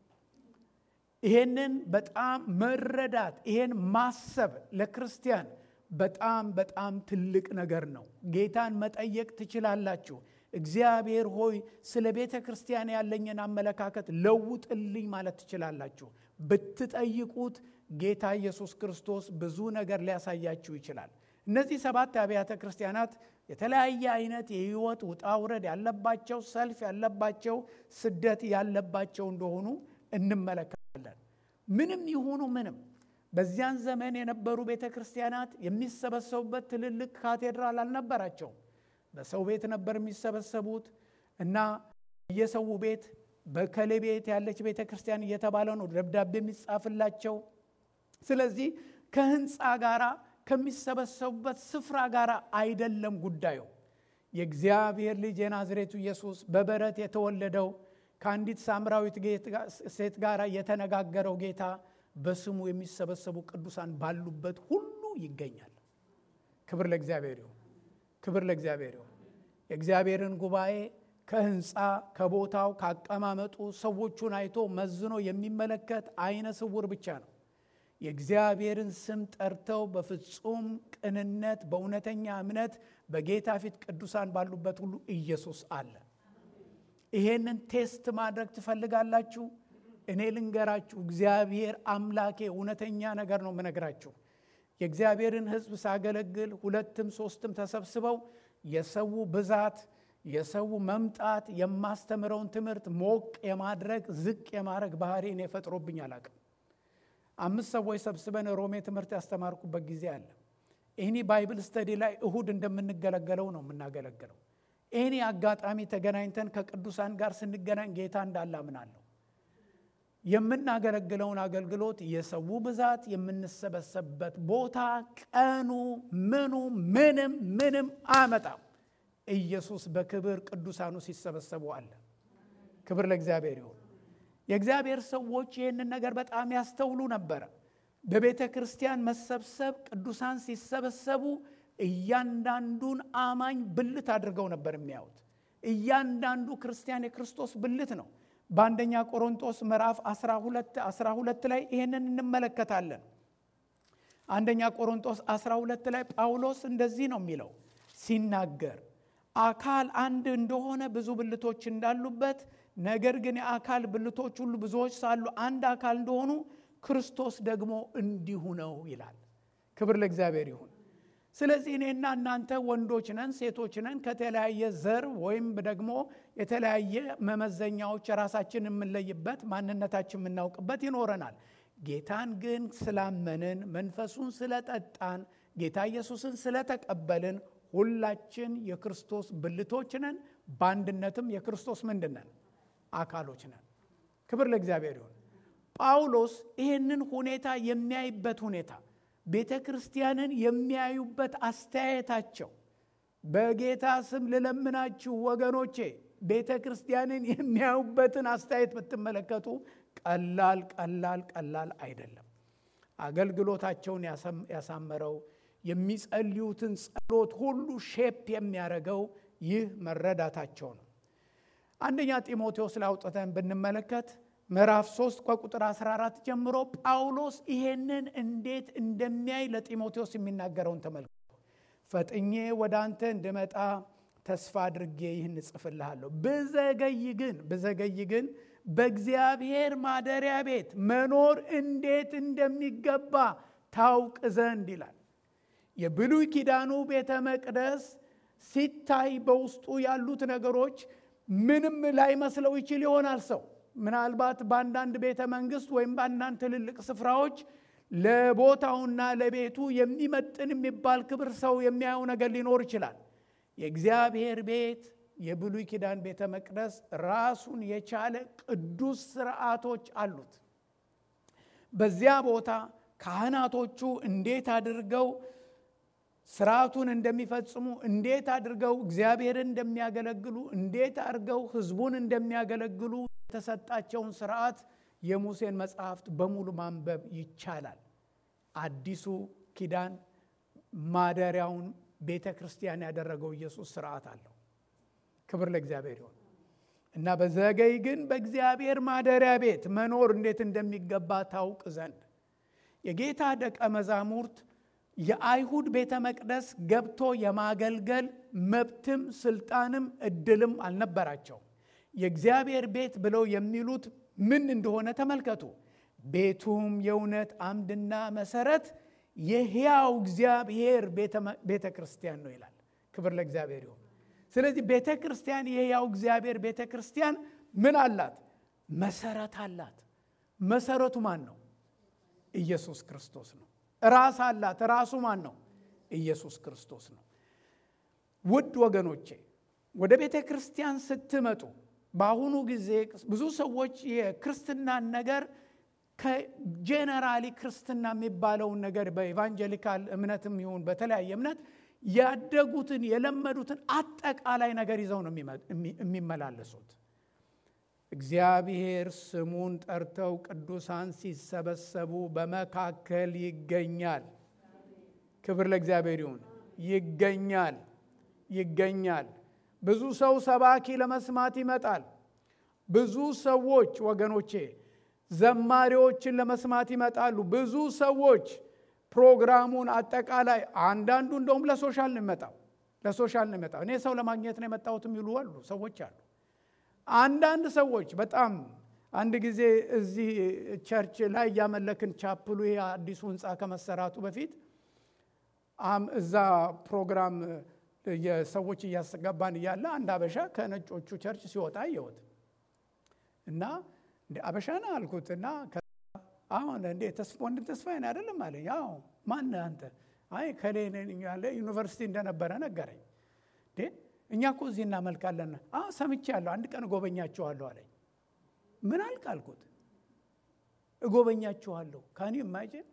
ይሄንን በጣም መረዳት ይሄን ማሰብ ለክርስቲያን በጣም በጣም ትልቅ ነገር ነው። ጌታን መጠየቅ ትችላላችሁ። እግዚአብሔር ሆይ ስለ ቤተ ክርስቲያን ያለኝን አመለካከት ለውጥልኝ ማለት ትችላላችሁ። ብትጠይቁት ጌታ ኢየሱስ ክርስቶስ ብዙ ነገር ሊያሳያችሁ ይችላል። እነዚህ ሰባት አብያተ ክርስቲያናት የተለያየ አይነት የህይወት ውጣ ውረድ ያለባቸው፣ ሰልፍ ያለባቸው፣ ስደት ያለባቸው እንደሆኑ እንመለከታለን። ምንም ይሁኑ ምንም በዚያን ዘመን የነበሩ ቤተ ክርስቲያናት የሚሰበሰቡበት ትልልቅ ካቴድራል አልነበራቸውም። በሰው ቤት ነበር የሚሰበሰቡት እና የሰው ቤት በከሌ ቤት ያለች ቤተ ክርስቲያን እየተባለ ነው ደብዳቤ የሚጻፍላቸው። ስለዚህ ከህንፃ ጋር ከሚሰበሰቡበት ስፍራ ጋር አይደለም ጉዳዩ። የእግዚአብሔር ልጅ የናዝሬቱ ኢየሱስ በበረት የተወለደው ከአንዲት ሳምራዊት ሴት ጋር የተነጋገረው ጌታ በስሙ የሚሰበሰቡ ቅዱሳን ባሉበት ሁሉ ይገኛል። ክብር ለእግዚአብሔር ይሁን። ክብር ለእግዚአብሔር ይሁን። የእግዚአብሔርን ጉባኤ ከህንፃ ከቦታው ካቀማመጡ ሰዎቹን አይቶ መዝኖ የሚመለከት አይነ ስውር ብቻ ነው። የእግዚአብሔርን ስም ጠርተው በፍጹም ቅንነት በእውነተኛ እምነት በጌታ ፊት ቅዱሳን ባሉበት ሁሉ ኢየሱስ አለ። ይሄንን ቴስት ማድረግ ትፈልጋላችሁ? እኔ ልንገራችሁ፣ እግዚአብሔር አምላኬ እውነተኛ ነገር ነው የምነግራችሁ። የእግዚአብሔርን ሕዝብ ሳገለግል ሁለትም ሶስትም ተሰብስበው የሰው ብዛት የሰው መምጣት የማስተምረውን ትምህርት ሞቅ የማድረግ ዝቅ የማድረግ ባህሪ እኔ ፈጥሮብኝ አላቅም። አምስት ሰዎች ሰብስበን ሮሜ ትምህርት ያስተማርኩበት ጊዜ አለ። ይህኒ ባይብል ስተዲ ላይ እሁድ እንደምንገለገለው ነው የምናገለግለው። ኤኒ አጋጣሚ ተገናኝተን ከቅዱሳን ጋር ስንገናኝ ጌታ እንዳለ አምናለሁ። የምናገለግለውን አገልግሎት የሰው ብዛት፣ የምንሰበሰብበት ቦታ፣ ቀኑ፣ ምኑ ምንም ምንም አያመጣም። ኢየሱስ በክብር ቅዱሳኑ ሲሰበሰቡ አለ። ክብር ለእግዚአብሔር ይሁን። የእግዚአብሔር ሰዎች ይህንን ነገር በጣም ያስተውሉ ነበረ። በቤተ ክርስቲያን መሰብሰብ ቅዱሳን ሲሰበሰቡ እያንዳንዱን አማኝ ብልት አድርገው ነበር የሚያዩት። እያንዳንዱ ክርስቲያን የክርስቶስ ብልት ነው። በአንደኛ ቆሮንጦስ ምዕራፍ 12 12 ላይ ይህንን እንመለከታለን። አንደኛ ቆሮንጦስ 12 ላይ ጳውሎስ እንደዚህ ነው የሚለው ሲናገር አካል አንድ እንደሆነ ብዙ ብልቶች እንዳሉበት ነገር ግን የአካል ብልቶች ሁሉ ብዙዎች ሳሉ አንድ አካል እንደሆኑ ክርስቶስ ደግሞ እንዲሁ ነው ይላል። ክብር ለእግዚአብሔር ይሁን። ስለዚህ እኔና እናንተ ወንዶች ነን፣ ሴቶች ነን። ከተለያየ ዘር ወይም ደግሞ የተለያየ መመዘኛዎች ራሳችን የምንለይበት ማንነታችን የምናውቅበት ይኖረናል። ጌታን ግን ስላመንን መንፈሱን ስለጠጣን ጌታ ኢየሱስን ስለተቀበልን ሁላችን የክርስቶስ ብልቶች ነን። በአንድነትም የክርስቶስ ምንድን ነን? አካሎች ነን። ክብር ለእግዚአብሔር ይሁን። ጳውሎስ ይህንን ሁኔታ የሚያይበት ሁኔታ ቤተ ክርስቲያንን የሚያዩበት አስተያየታቸው በጌታ ስም ልለምናችሁ ወገኖቼ፣ ቤተ ክርስቲያንን የሚያዩበትን አስተያየት ብትመለከቱ ቀላል ቀላል ቀላል አይደለም። አገልግሎታቸውን ያሳመረው የሚጸልዩትን ጸሎት ሁሉ ሼፕ የሚያደርገው ይህ መረዳታቸው ነው። አንደኛ ጢሞቴዎስ ላይ አውጥተን ብንመለከት ምዕራፍ 3 ከቁጥር 14 ጀምሮ ጳውሎስ ይሄንን እንዴት እንደሚያይ ለጢሞቴዎስ የሚናገረውን ተመልከቱ። ፈጥኜ ወደ አንተ እንድመጣ ተስፋ አድርጌ ይህን እጽፍልሃለሁ። ብዘገይ ግን ብዘገይ ግን በእግዚአብሔር ማደሪያ ቤት መኖር እንዴት እንደሚገባ ታውቅ ዘንድ ይላል። የብሉይ ኪዳኑ ቤተ መቅደስ ሲታይ በውስጡ ያሉት ነገሮች ምንም ላይመስለው ይችል ይሆናል ሰው ምናልባት በአንዳንድ ቤተ መንግስት ወይም በአንዳንድ ትልልቅ ስፍራዎች ለቦታውና ለቤቱ የሚመጥን የሚባል ክብር ሰው የሚያየው ነገር ሊኖር ይችላል። የእግዚአብሔር ቤት የብሉይ ኪዳን ቤተ መቅደስ ራሱን የቻለ ቅዱስ ስርዓቶች አሉት። በዚያ ቦታ ካህናቶቹ እንዴት አድርገው ስርዓቱን እንደሚፈጽሙ እንዴት አድርገው እግዚአብሔርን እንደሚያገለግሉ እንዴት አድርገው ሕዝቡን እንደሚያገለግሉ የተሰጣቸውን ስርዓት የሙሴን መጽሐፍት በሙሉ ማንበብ ይቻላል። አዲሱ ኪዳን ማደሪያውን ቤተ ክርስቲያን ያደረገው ኢየሱስ ስርዓት አለው። ክብር ለእግዚአብሔር ይሆን እና በዘገይ ግን በእግዚአብሔር ማደሪያ ቤት መኖር እንዴት እንደሚገባ ታውቅ ዘንድ የጌታ ደቀ መዛሙርት የአይሁድ ቤተ መቅደስ ገብቶ የማገልገል መብትም ስልጣንም እድልም አልነበራቸው። የእግዚአብሔር ቤት ብለው የሚሉት ምን እንደሆነ ተመልከቱ። ቤቱም የእውነት አምድና መሰረት የሕያው እግዚአብሔር ቤተ ክርስቲያን ነው ይላል። ክብር ለእግዚአብሔር ይሁን። ስለዚህ ቤተ ክርስቲያን የሕያው እግዚአብሔር ቤተ ክርስቲያን ምን አላት? መሰረት አላት። መሰረቱ ማን ነው? ኢየሱስ ክርስቶስ ነው። ራስ አላት። ራሱ ማን ነው? ኢየሱስ ክርስቶስ ነው። ውድ ወገኖቼ ወደ ቤተ ክርስቲያን ስትመጡ በአሁኑ ጊዜ ብዙ ሰዎች የክርስትናን ነገር ከጄነራሊ ክርስትና የሚባለውን ነገር በኢቫንጀሊካል እምነትም ይሁን በተለያየ እምነት ያደጉትን የለመዱትን አጠቃላይ ነገር ይዘው ነው የሚመላለሱት። እግዚአብሔር ስሙን ጠርተው ቅዱሳን ሲሰበሰቡ በመካከል ይገኛል። ክብር ለእግዚአብሔር ይሁን። ይገኛል ይገኛል። ብዙ ሰው ሰባኪ ለመስማት ይመጣል። ብዙ ሰዎች ወገኖቼ ዘማሪዎችን ለመስማት ይመጣሉ። ብዙ ሰዎች ፕሮግራሙን አጠቃላይ አንዳንዱ እንደውም ለሶሻል ነው የሚመጣው ለሶሻል ነው የሚመጣው። እኔ ሰው ለማግኘት ነው የመጣሁት የሚሉ አሉ ሰዎች አሉ። አንዳንድ ሰዎች በጣም አንድ ጊዜ እዚህ ቸርች ላይ እያመለክን ቻፕሉ ይሄ አዲሱ ህንፃ ከመሰራቱ በፊት እዛ ፕሮግራም የሰዎች እያስገባን እያለ አንድ አበሻ ከነጮቹ ቸርች ሲወጣ አየሁት እና እንደ አበሻ ነው አልኩት እና አሁን እንዴ ወንድም ተስፋዬን አይደለም አለ። ያው ማን አንተ? አይ ከሌ ያለ ዩኒቨርሲቲ እንደነበረ ነገረኝ። እንዴ እኛ እኮ እዚህ እናመልካለን። አዎ ሰምቻለሁ፣ አንድ ቀን እጎበኛችኋለሁ አለኝ። ምን አልክ አልኩት። እጎበኛችኋለሁ ካኒ ኢማጂን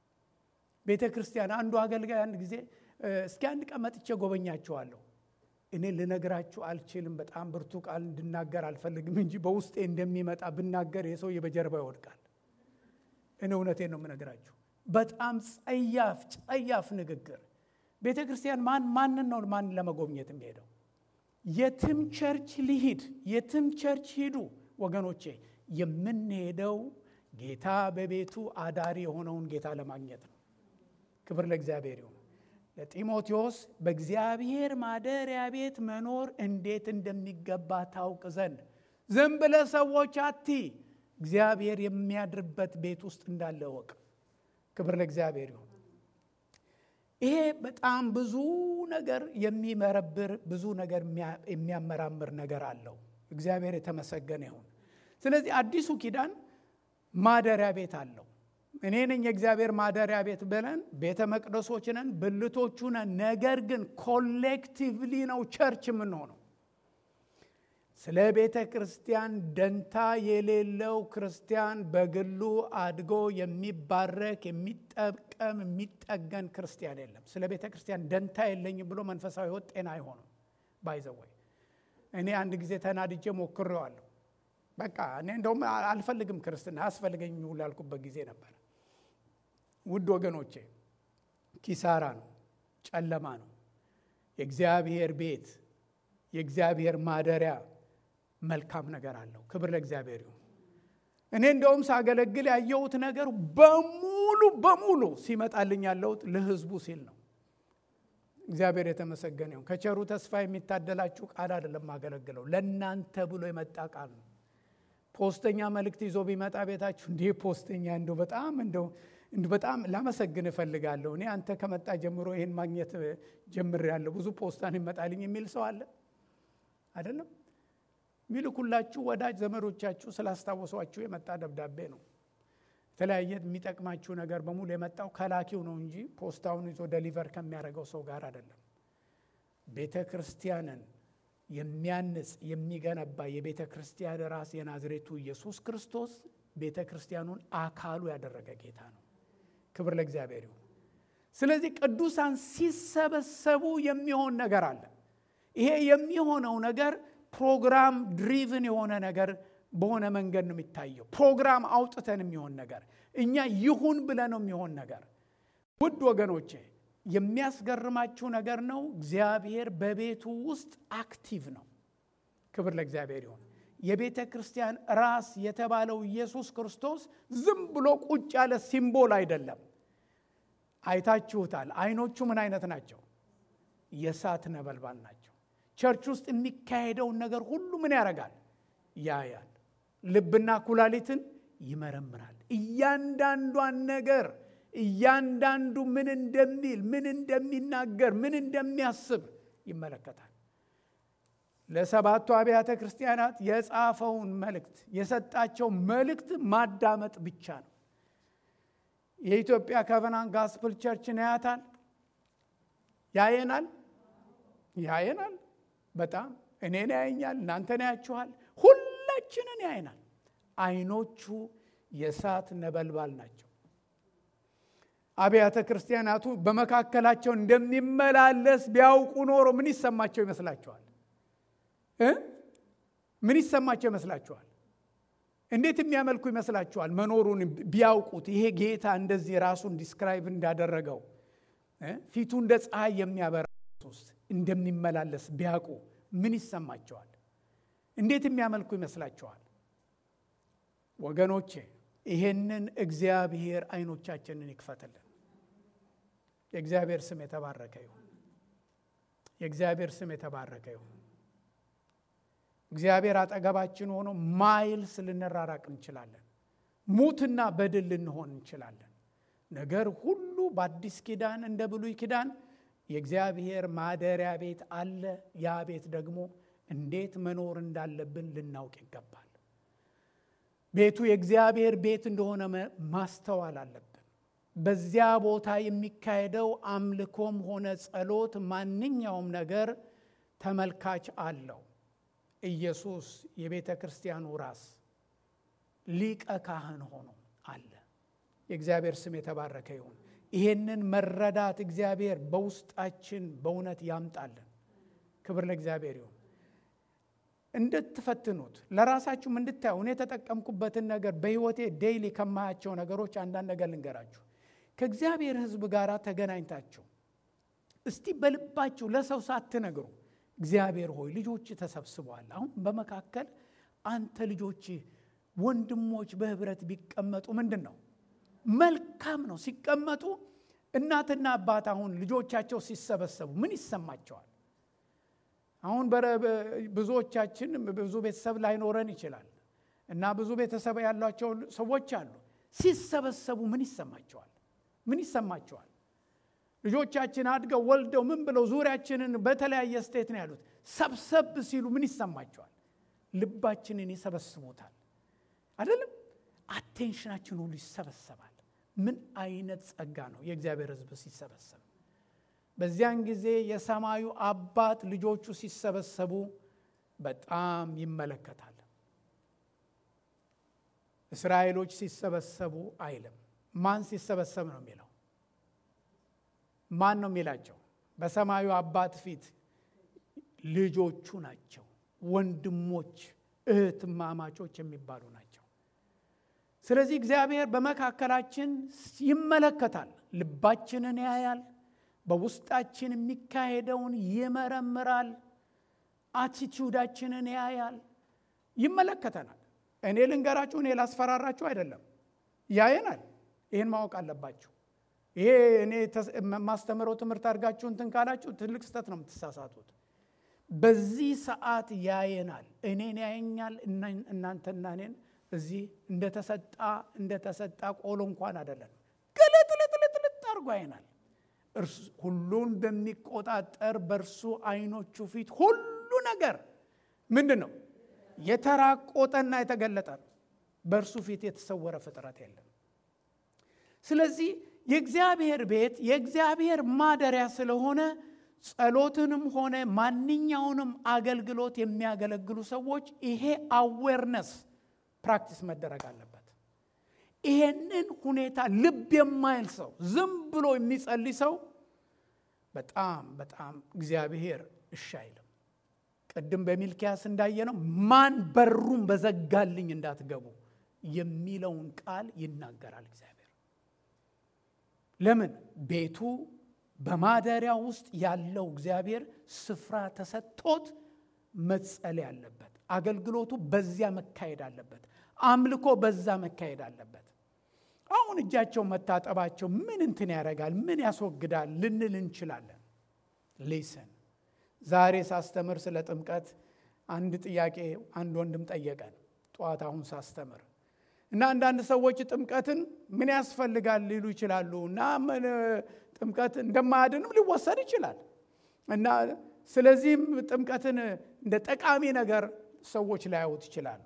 ቤተ ክርስቲያን አንዱ አገልጋይ አንድ ጊዜ እስኪ አንድ ቀን መጥቼ ጎበኛችኋለሁ። እኔ ልነግራችሁ አልችልም። በጣም ብርቱ ቃል እንድናገር አልፈልግም እንጂ በውስጤ እንደሚመጣ ብናገር የሰውዬ በጀርባ ይወድቃል። እኔ እውነቴን ነው የምነግራችሁ። በጣም ጸያፍ ጸያፍ ንግግር። ቤተ ክርስቲያን ማን ማንን ነው ማን ለመጎብኘት የሚሄደው? የትም ቸርች ሊሂድ፣ የትም ቸርች ሂዱ ወገኖቼ፣ የምንሄደው ጌታ በቤቱ አዳሪ የሆነውን ጌታ ለማግኘት ነው። ክብር ለእግዚአብሔር ይሁን። ለጢሞቴዎስ በእግዚአብሔር ማደሪያ ቤት መኖር እንዴት እንደሚገባ ታውቅ ዘንድ ዝም ብለህ ሰዎች አቲ እግዚአብሔር የሚያድርበት ቤት ውስጥ እንዳለ እወቅ። ክብር ለእግዚአብሔር ይሁን። ይሄ በጣም ብዙ ነገር የሚመረብር ብዙ ነገር የሚያመራምር ነገር አለው። እግዚአብሔር የተመሰገነ ይሁን። ስለዚህ አዲሱ ኪዳን ማደሪያ ቤት አለው። እኔ ነኝ የእግዚአብሔር ማደሪያ ቤት ብለን ቤተ መቅደሶች ነን፣ ብልቶቹ ነን። ነገር ግን ኮሌክቲቭሊ ነው ቸርች የምንሆነው። ስለ ቤተ ክርስቲያን ደንታ የሌለው ክርስቲያን በግሉ አድጎ የሚባረክ የሚጠቀም የሚጠገን ክርስቲያን የለም። ስለ ቤተ ክርስቲያን ደንታ የለኝም ብሎ መንፈሳዊ ሕይወት ጤና አይሆንም። ባይዘወይ እኔ አንድ ጊዜ ተናድጄ ሞክሬዋለሁ። በቃ እኔ እንደውም አልፈልግም ክርስትና አያስፈልገኝ ሁሉ ያልኩበት ጊዜ ነበር። ውድ ወገኖቼ ኪሳራ ነው፣ ጨለማ ነው። የእግዚአብሔር ቤት የእግዚአብሔር ማደሪያ መልካም ነገር አለው። ክብር ለእግዚአብሔር ይሁን። እኔ እንደውም ሳገለግል ያየሁት ነገር በሙሉ በሙሉ ሲመጣልኝ ያለሁት ለህዝቡ ሲል ነው። እግዚአብሔር የተመሰገነ ይሁን። ከቸሩ ተስፋ የሚታደላችሁ ቃል አይደለም ማገለግለው፣ ለእናንተ ብሎ የመጣ ቃል ነው። ፖስተኛ መልእክት ይዞ ቢመጣ ቤታችሁ እንዲህ ፖስተኛ እንደው በጣም እንደው በጣም ላመሰግን እፈልጋለሁ። እኔ አንተ ከመጣ ጀምሮ ይህን ማግኘት ጀምሬያለሁ። ብዙ ፖስታን ይመጣልኝ የሚል ሰው አለ አይደለም? ሚልኩላችሁ ወዳጅ ዘመዶቻችሁ ስላስታወሷችሁ የመጣ ደብዳቤ ነው። የተለያየ የሚጠቅማችሁ ነገር በሙሉ የመጣው ከላኪው ነው እንጂ ፖስታውን ይዞ ደሊቨር ከሚያደርገው ሰው ጋር አይደለም። ቤተ ክርስቲያንን የሚያንጽ የሚገነባ የቤተ ክርስቲያን ራስ የናዝሬቱ ኢየሱስ ክርስቶስ ቤተ ክርስቲያኑን አካሉ ያደረገ ጌታ ነው። ክብር ለእግዚአብሔር ይሁን። ስለዚህ ቅዱሳን ሲሰበሰቡ የሚሆን ነገር አለ። ይሄ የሚሆነው ነገር ፕሮግራም ድሪቭን የሆነ ነገር በሆነ መንገድ ነው የሚታየው። ፕሮግራም አውጥተን የሚሆን ነገር እኛ ይሁን ብለን ነው የሚሆን ነገር። ውድ ወገኖቼ የሚያስገርማችሁ ነገር ነው። እግዚአብሔር በቤቱ ውስጥ አክቲቭ ነው። ክብር ለእግዚአብሔር ይሁን። የቤተ ክርስቲያን ራስ የተባለው ኢየሱስ ክርስቶስ ዝም ብሎ ቁጭ ያለ ሲምቦል አይደለም። አይታችሁታል። አይኖቹ ምን አይነት ናቸው? የእሳት ነበልባል ናቸው። ቸርች ውስጥ የሚካሄደውን ነገር ሁሉ ምን ያደርጋል? ያያል። ልብና ኩላሊትን ይመረምራል። እያንዳንዷን ነገር እያንዳንዱ ምን እንደሚል፣ ምን እንደሚናገር፣ ምን እንደሚያስብ ይመለከታል። ለሰባቱ አብያተ ክርስቲያናት የጻፈውን መልእክት የሰጣቸው መልእክት ማዳመጥ ብቻ ነው። የኢትዮጵያ ከቨናንት ጋስፕል ቸርችን ያያታል፣ ያየናል፣ ያየናል። በጣም እኔን ያየኛል፣ እናንተን ያያችኋል፣ ሁላችንን ያየናል። አይኖቹ የእሳት ነበልባል ናቸው። አብያተ ክርስቲያናቱ በመካከላቸው እንደሚመላለስ ቢያውቁ ኖሮ ምን ይሰማቸው ይመስላችኋል? ምን ይሰማቸው ይመስላችኋል? እንዴት የሚያመልኩ ይመስላችኋል? መኖሩን ቢያውቁት ይሄ ጌታ እንደዚህ ራሱን ዲስክራይብ እንዳደረገው ፊቱ እንደ ፀሐይ የሚያበራ ውስጥ እንደሚመላለስ ቢያውቁ ምን ይሰማቸዋል? እንዴት የሚያመልኩ ይመስላችኋል? ወገኖቼ ይሄንን እግዚአብሔር አይኖቻችንን ይክፈትልን። የእግዚአብሔር ስም የተባረከ ይሁን። የእግዚአብሔር ስም የተባረከ ይሁን። እግዚአብሔር አጠገባችን ሆኖ ማይልስ ልንራራቅ እንችላለን። ሙትና በድል ልንሆን እንችላለን። ነገር ሁሉ በአዲስ ኪዳን እንደ ብሉይ ኪዳን የእግዚአብሔር ማደሪያ ቤት አለ። ያ ቤት ደግሞ እንዴት መኖር እንዳለብን ልናውቅ ይገባል። ቤቱ የእግዚአብሔር ቤት እንደሆነ ማስተዋል አለብን። በዚያ ቦታ የሚካሄደው አምልኮም ሆነ ጸሎት፣ ማንኛውም ነገር ተመልካች አለው። ኢየሱስ የቤተ ክርስቲያኑ ራስ ሊቀ ካህን ሆኖ አለ። የእግዚአብሔር ስም የተባረከ ይሁን። ይሄንን መረዳት እግዚአብሔር በውስጣችን በእውነት ያምጣልን። ክብር ለእግዚአብሔር ይሁን። እንድትፈትኑት ለራሳችሁም እንድታዩ እኔ የተጠቀምኩበትን ነገር በሕይወቴ ዴይሊ ከማያቸው ነገሮች አንዳንድ ነገር ልንገራችሁ። ከእግዚአብሔር ሕዝብ ጋር ተገናኝታችሁ እስቲ በልባችሁ ለሰው ሳትነግሩ እግዚአብሔር ሆይ ልጆች ተሰብስበዋል። አሁን በመካከል አንተ ልጆች ወንድሞች በህብረት ቢቀመጡ ምንድን ነው መልካም ነው። ሲቀመጡ እናትና አባት አሁን ልጆቻቸው ሲሰበሰቡ ምን ይሰማቸዋል? አሁን ብዙዎቻችን ብዙ ቤተሰብ ላይኖረን ይችላል እና ብዙ ቤተሰብ ያሏቸው ሰዎች አሉ። ሲሰበሰቡ ምን ይሰማቸዋል? ምን ይሰማቸዋል? ልጆቻችን አድገው ወልደው ምን ብለው ዙሪያችንን በተለያየ ስቴት ነው ያሉት። ሰብሰብ ሲሉ ምን ይሰማቸዋል? ልባችንን ይሰበስቡታል። አይደለም? አቴንሽናችን ሁሉ ይሰበሰባል። ምን አይነት ጸጋ ነው የእግዚአብሔር ሕዝብ ሲሰበሰብ። በዚያን ጊዜ የሰማዩ አባት ልጆቹ ሲሰበሰቡ በጣም ይመለከታል። እስራኤሎች ሲሰበሰቡ አይልም። ማን ሲሰበሰብ ነው የሚለው? ማን ነው የሚላቸው? በሰማዩ አባት ፊት ልጆቹ ናቸው። ወንድሞች እህትማማቾች የሚባሉ ናቸው። ስለዚህ እግዚአብሔር በመካከላችን ይመለከታል። ልባችንን ያያል። በውስጣችን የሚካሄደውን ይመረምራል። አቲቲዩዳችንን ያያል፣ ይመለከተናል። እኔ ልንገራችሁ፣ እኔ ላስፈራራችሁ አይደለም፣ ያየናል። ይህን ማወቅ አለባችሁ። ይሄ እኔ የማስተምረው ትምህርት አድርጋችሁ እንትን ካላችሁ ትልቅ ስህተት ነው የምትሳሳቱት። በዚህ ሰዓት ያየናል። እኔን ያየኛል፣ እናንተና እኔን እዚህ እንደተሰጣ እንደተሰጣ ቆሎ እንኳን አይደለም፣ ግልጥልጥልጥልጥ አድርጎ ያየናል። ሁሉን በሚቆጣጠር በእርሱ አይኖቹ ፊት ሁሉ ነገር ምንድን ነው? የተራቆጠና የተገለጠ ነው። በእርሱ ፊት የተሰወረ ፍጥረት የለም። ስለዚህ የእግዚአብሔር ቤት የእግዚአብሔር ማደሪያ ስለሆነ ጸሎትንም ሆነ ማንኛውንም አገልግሎት የሚያገለግሉ ሰዎች ይሄ አዌርነስ ፕራክቲስ መደረግ አለበት። ይሄንን ሁኔታ ልብ የማይል ሰው ዝም ብሎ የሚጸልይ ሰው በጣም በጣም እግዚአብሔር እሺ አይልም። ቅድም በሚልኪያስ እንዳየነው ማን በሩን በዘጋልኝ እንዳትገቡ የሚለውን ቃል ይናገራል እግዚአብሔር። ለምን ቤቱ በማደሪያ ውስጥ ያለው እግዚአብሔር ስፍራ ተሰጥቶት መጸለይ አለበት። አገልግሎቱ በዚያ መካሄድ አለበት። አምልኮ በዛ መካሄድ አለበት። አሁን እጃቸው መታጠባቸው ምን እንትን ያደርጋል? ምን ያስወግዳል ልንል እንችላለን። ሊስን ዛሬ ሳስተምር ስለ ጥምቀት አንድ ጥያቄ አንድ ወንድም ጠየቀን ጠዋት አሁን ሳስተምር እና አንዳንድ ሰዎች ጥምቀትን ምን ያስፈልጋል ሊሉ ይችላሉ እና ምን ጥምቀት እንደማያድንም ሊወሰድ ይችላል እና ስለዚህም ጥምቀትን እንደ ጠቃሚ ነገር ሰዎች ላያዩት ይችላሉ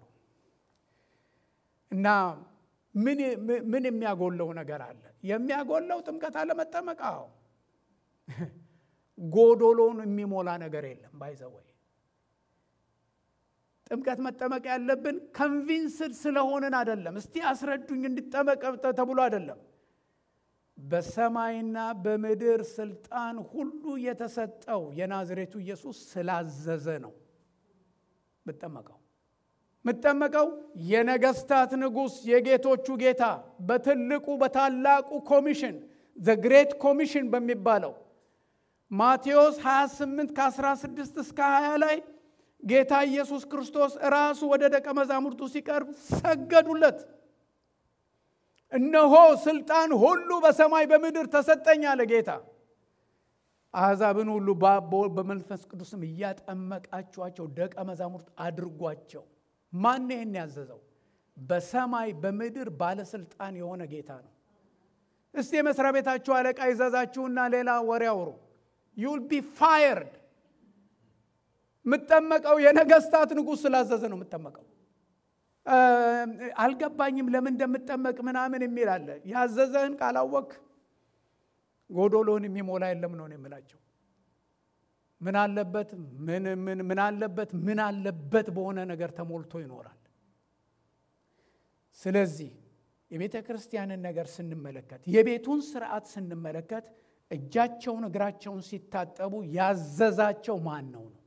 እና ምን የሚያጎለው ነገር አለ? የሚያጎለው ጥምቀት አለመጠመቅ። አዎ ጎዶሎን የሚሞላ ነገር የለም። ባይዘወይ ጥምቀት መጠመቅ ያለብን ከንቪንስድ ስለሆንን አይደለም። እስቲ አስረዱኝ እንዲጠመቅ ተብሎ አይደለም። በሰማይና በምድር ስልጣን ሁሉ የተሰጠው የናዝሬቱ ኢየሱስ ስላዘዘ ነው ምጠመቀው ምጠመቀው የነገስታት ንጉሥ የጌቶቹ ጌታ በትልቁ በታላቁ ኮሚሽን ዘ ግሬት ኮሚሽን በሚባለው ማቴዎስ 28 ከ16 እስከ 20 ላይ ጌታ ኢየሱስ ክርስቶስ ራሱ ወደ ደቀ መዛሙርቱ ሲቀርብ ሰገዱለት። እነሆ ስልጣን ሁሉ በሰማይ በምድር ተሰጠኝ አለ ጌታ። አሕዛብን ሁሉ በአብ በወልድ በመንፈስ ቅዱስም እያጠመቃችኋቸው ደቀ መዛሙርት አድርጓቸው። ማን ይህን ያዘዘው? በሰማይ በምድር ባለስልጣን የሆነ ጌታ ነው። እስቲ የመስሪያ ቤታችሁ አለቃ ይዘዛችሁና ሌላ ወሬ አውሩ። ዩል ቢ ፋየርድ። የምጠመቀው የነገስታት ንጉሥ ስላዘዘ ነው የምጠመቀው። አልገባኝም ለምን እንደምጠመቅ ምናምን የሚል አለ። ያዘዘህን ካላወቅ ጎዶሎን የሚሞላ የለም ነው የምላቸው። ምን አለበት ምን ምን ምን አለበት ምን አለበት በሆነ ነገር ተሞልቶ ይኖራል። ስለዚህ የቤተ ክርስቲያንን ነገር ስንመለከት የቤቱን ስርዓት ስንመለከት እጃቸውን እግራቸውን ሲታጠቡ ያዘዛቸው ማን ነው ነው?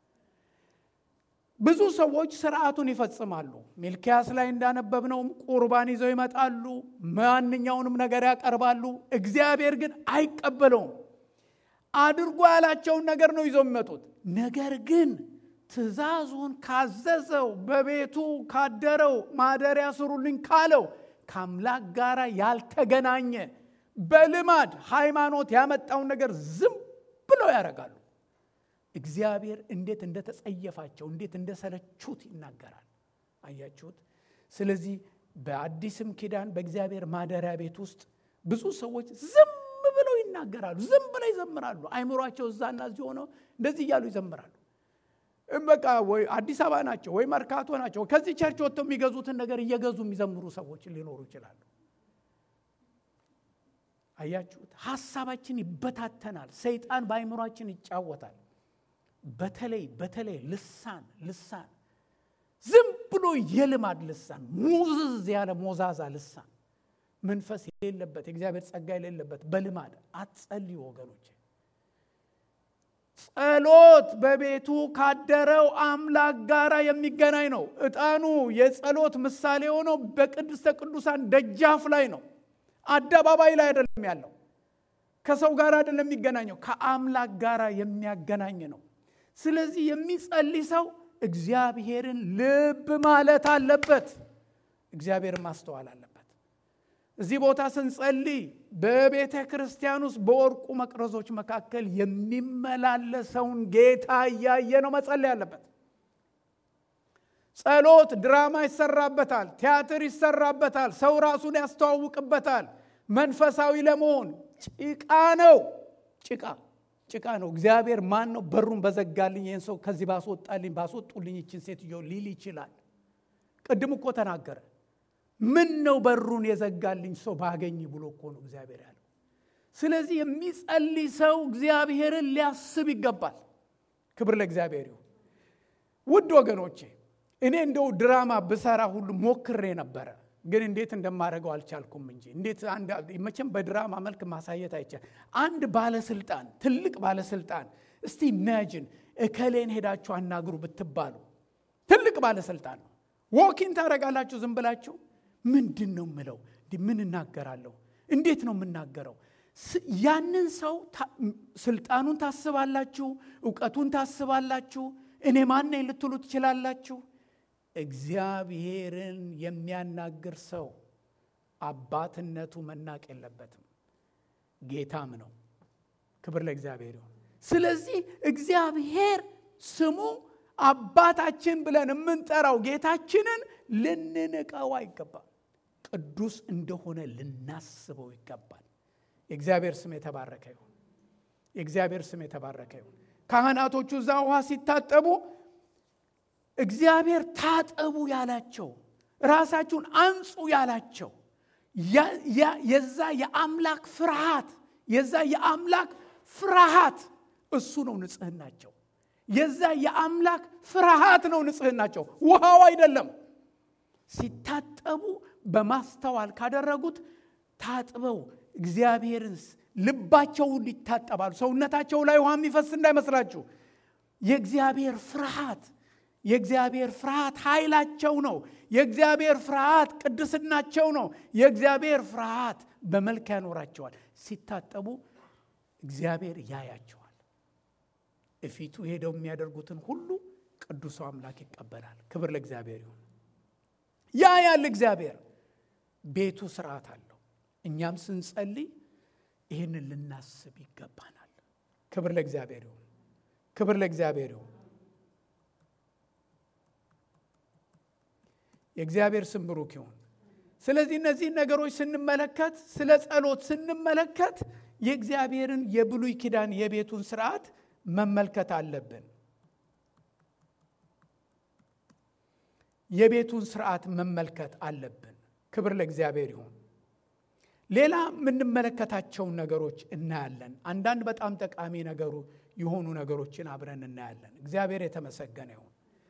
ብዙ ሰዎች ስርዓቱን ይፈጽማሉ። ሚልኪያስ ላይ እንዳነበብነውም ቁርባን ይዘው ይመጣሉ፣ ማንኛውንም ነገር ያቀርባሉ። እግዚአብሔር ግን አይቀበለውም። አድርጎ ያላቸውን ነገር ነው ይዘው የሚመጡት። ነገር ግን ትእዛዙን ካዘዘው በቤቱ ካደረው ማደሪያ ስሩልኝ ካለው ከአምላክ ጋር ያልተገናኘ በልማድ ሃይማኖት ያመጣውን ነገር ዝም ብለው ያደርጋሉ። እግዚአብሔር እንዴት እንደተጸየፋቸው እንዴት እንደሰለቹት ይናገራል። አያችሁት? ስለዚህ በአዲስም ኪዳን በእግዚአብሔር ማደሪያ ቤት ውስጥ ብዙ ሰዎች ዝም ብለው ይናገራሉ፣ ዝም ብለው ይዘምራሉ። አይምሯቸው እዛና እዚህ ሆነው እንደዚህ እያሉ ይዘምራሉ። በቃ ወይ አዲስ አበባ ናቸው ወይ መርካቶ ናቸው። ከዚህ ቸርች ወጥተው የሚገዙትን ነገር እየገዙ የሚዘምሩ ሰዎች ሊኖሩ ይችላሉ። አያችሁት? ሀሳባችን ይበታተናል። ሰይጣን በአይምሯችን ይጫወታል። በተለይ በተለይ ልሳን ልሳን ዝም ብሎ የልማድ ልሳን ሙዝዝ ያለ ሞዛዛ ልሳን መንፈስ የሌለበት የእግዚአብሔር ጸጋ የሌለበት በልማድ አትጸልዩ ወገኖች። ጸሎት በቤቱ ካደረው አምላክ ጋር የሚገናኝ ነው። ዕጣኑ የጸሎት ምሳሌ ሆነው በቅድስተ ቅዱሳን ደጃፍ ላይ ነው። አደባባይ ላይ አይደለም ያለው። ከሰው ጋር አይደለም የሚገናኘው፣ ከአምላክ ጋር የሚያገናኝ ነው። ስለዚህ የሚጸልይ ሰው እግዚአብሔርን ልብ ማለት አለበት። እግዚአብሔርን ማስተዋል አለበት። እዚህ ቦታ ስንጸልይ በቤተ ክርስቲያን ውስጥ በወርቁ መቅረዞች መካከል የሚመላለሰውን ጌታ እያየ ነው መጸለይ አለበት። ጸሎት ድራማ ይሰራበታል፣ ቲያትር ይሰራበታል፣ ሰው ራሱን ያስተዋውቅበታል። መንፈሳዊ ለመሆን ጭቃ ነው። ጭቃ ጭቃ ነው። እግዚአብሔር ማን ነው? በሩን በዘጋልኝ ይህን ሰው ከዚህ ባስወጣልኝ ባስወጡልኝ ይችን ሴትዮ ሊል ይችላል። ቅድም እኮ ተናገረ። ምን ነው በሩን የዘጋልኝ ሰው ባገኝ ብሎ እኮ ነው እግዚአብሔር ያለው። ስለዚህ የሚጸልይ ሰው እግዚአብሔርን ሊያስብ ይገባል። ክብር ለእግዚአብሔር ይሁን። ውድ ወገኖቼ እኔ እንደው ድራማ ብሰራ ሁሉ ሞክሬ ነበረ፣ ግን እንዴት እንደማደርገው አልቻልኩም እንጂ እንዴት መቼም በድራማ መልክ ማሳየት አይቻል። አንድ ባለስልጣን ትልቅ ባለስልጣን እስቲ ኢማጂን እከሌን ሄዳችሁ አናግሩ ብትባሉ ትልቅ ባለስልጣን ነው። ዎኪን ታደርጋላችሁ ዝም ብላችሁ ምንድን ነው ምለው? ምን እናገራለሁ? እንዴት ነው የምናገረው? ያንን ሰው ስልጣኑን ታስባላችሁ፣ እውቀቱን ታስባላችሁ። እኔ ማነኝ ልትሉ ትችላላችሁ። እግዚአብሔርን የሚያናግር ሰው አባትነቱ መናቅ የለበትም፣ ጌታም ነው። ክብር ለእግዚአብሔር ይሁን። ስለዚህ እግዚአብሔር ስሙ አባታችን ብለን የምንጠራው ጌታችንን ልንንቀው አይገባም። ቅዱስ እንደሆነ ልናስበው ይገባል። የእግዚአብሔር ስም የተባረከ ይሁን። የእግዚአብሔር ስም የተባረከ ይሁን። ካህናቶቹ እዛ ውሃ ሲታጠቡ እግዚአብሔር ታጠቡ ያላቸው ራሳችሁን አንጹ ያላቸው የዛ የአምላክ ፍርሃት የዛ የአምላክ ፍርሃት እሱ ነው ንጽህናቸው። የዛ የአምላክ ፍርሃት ነው ንጽህናቸው፣ ውሃው አይደለም። ሲታጠቡ በማስተዋል ካደረጉት ታጥበው እግዚአብሔርን ልባቸውን ይታጠባሉ። ሰውነታቸው ላይ ውሃ የሚፈስ እንዳይመስላችሁ። የእግዚአብሔር ፍርሃት የእግዚአብሔር ፍርሃት ኃይላቸው ነው። የእግዚአብሔር ፍርሃት ቅድስናቸው ነው። የእግዚአብሔር ፍርሃት በመልክ ያኖራቸዋል። ሲታጠቡ እግዚአብሔር ያያቸዋል። እፊቱ ሄደው የሚያደርጉትን ሁሉ ቅዱሱ አምላክ ይቀበላል። ክብር ለእግዚአብሔር ይሁን። ያ ያለ እግዚአብሔር ቤቱ ስርዓት አለው። እኛም ስንጸልይ ይህንን ልናስብ ይገባናል። ክብር ለእግዚአብሔር ይሁን። ክብር ለእግዚአብሔር ይሁን። የእግዚአብሔር ስም ብሩክ ይሁን። ስለዚህ እነዚህን ነገሮች ስንመለከት፣ ስለ ጸሎት ስንመለከት የእግዚአብሔርን የብሉይ ኪዳን የቤቱን ስርዓት መመልከት አለብን። የቤቱን ስርዓት መመልከት አለብን። ክብር ለእግዚአብሔር ይሁን። ሌላ የምንመለከታቸውን ነገሮች እናያለን። አንዳንድ በጣም ጠቃሚ ነገሩ የሆኑ ነገሮችን አብረን እናያለን። እግዚአብሔር የተመሰገነ ይሁን።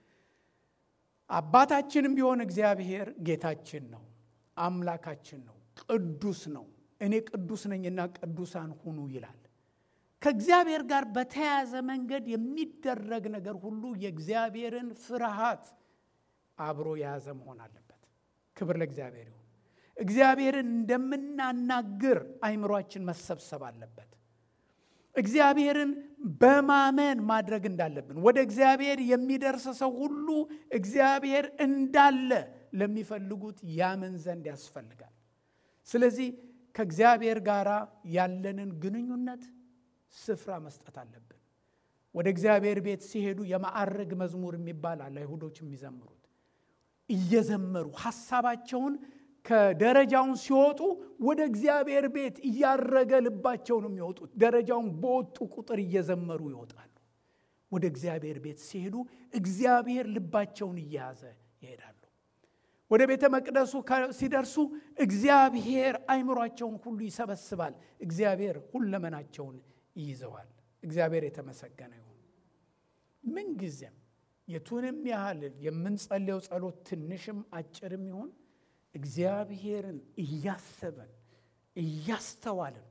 አባታችንም ቢሆን እግዚአብሔር ጌታችን ነው፣ አምላካችን ነው፣ ቅዱስ ነው። እኔ ቅዱስ ነኝና ቅዱሳን ሁኑ ይላል። ከእግዚአብሔር ጋር በተያያዘ መንገድ የሚደረግ ነገር ሁሉ የእግዚአብሔርን ፍርሃት አብሮ የያዘ መሆን አለበት። ክብር ለእግዚአብሔር ይሁን። እግዚአብሔርን እንደምናናግር አይምሯችን መሰብሰብ አለበት። እግዚአብሔርን በማመን ማድረግ እንዳለብን ወደ እግዚአብሔር የሚደርስ ሰው ሁሉ እግዚአብሔር እንዳለ ለሚፈልጉት ያምን ዘንድ ያስፈልጋል። ስለዚህ ከእግዚአብሔር ጋር ያለንን ግንኙነት ስፍራ መስጠት አለብን። ወደ እግዚአብሔር ቤት ሲሄዱ የማዕረግ መዝሙር የሚባል አለ። አይሁዶች የሚዘምሩት እየዘመሩ ሐሳባቸውን ከደረጃውን ሲወጡ ወደ እግዚአብሔር ቤት እያረገ ልባቸው ነው የሚወጡት። ደረጃውን በወጡ ቁጥር እየዘመሩ ይወጣሉ። ወደ እግዚአብሔር ቤት ሲሄዱ እግዚአብሔር ልባቸውን እየያዘ ይሄዳሉ። ወደ ቤተ መቅደሱ ሲደርሱ እግዚአብሔር አይምሯቸውን ሁሉ ይሰበስባል። እግዚአብሔር ሁለመናቸውን ይይዘዋል። እግዚአብሔር የተመሰገነ ይሁን። ምንጊዜም የቱንም ያህል የምንጸልየው ጸሎት ትንሽም አጭርም ይሁን እግዚአብሔርን እያሰበን እያስተዋልን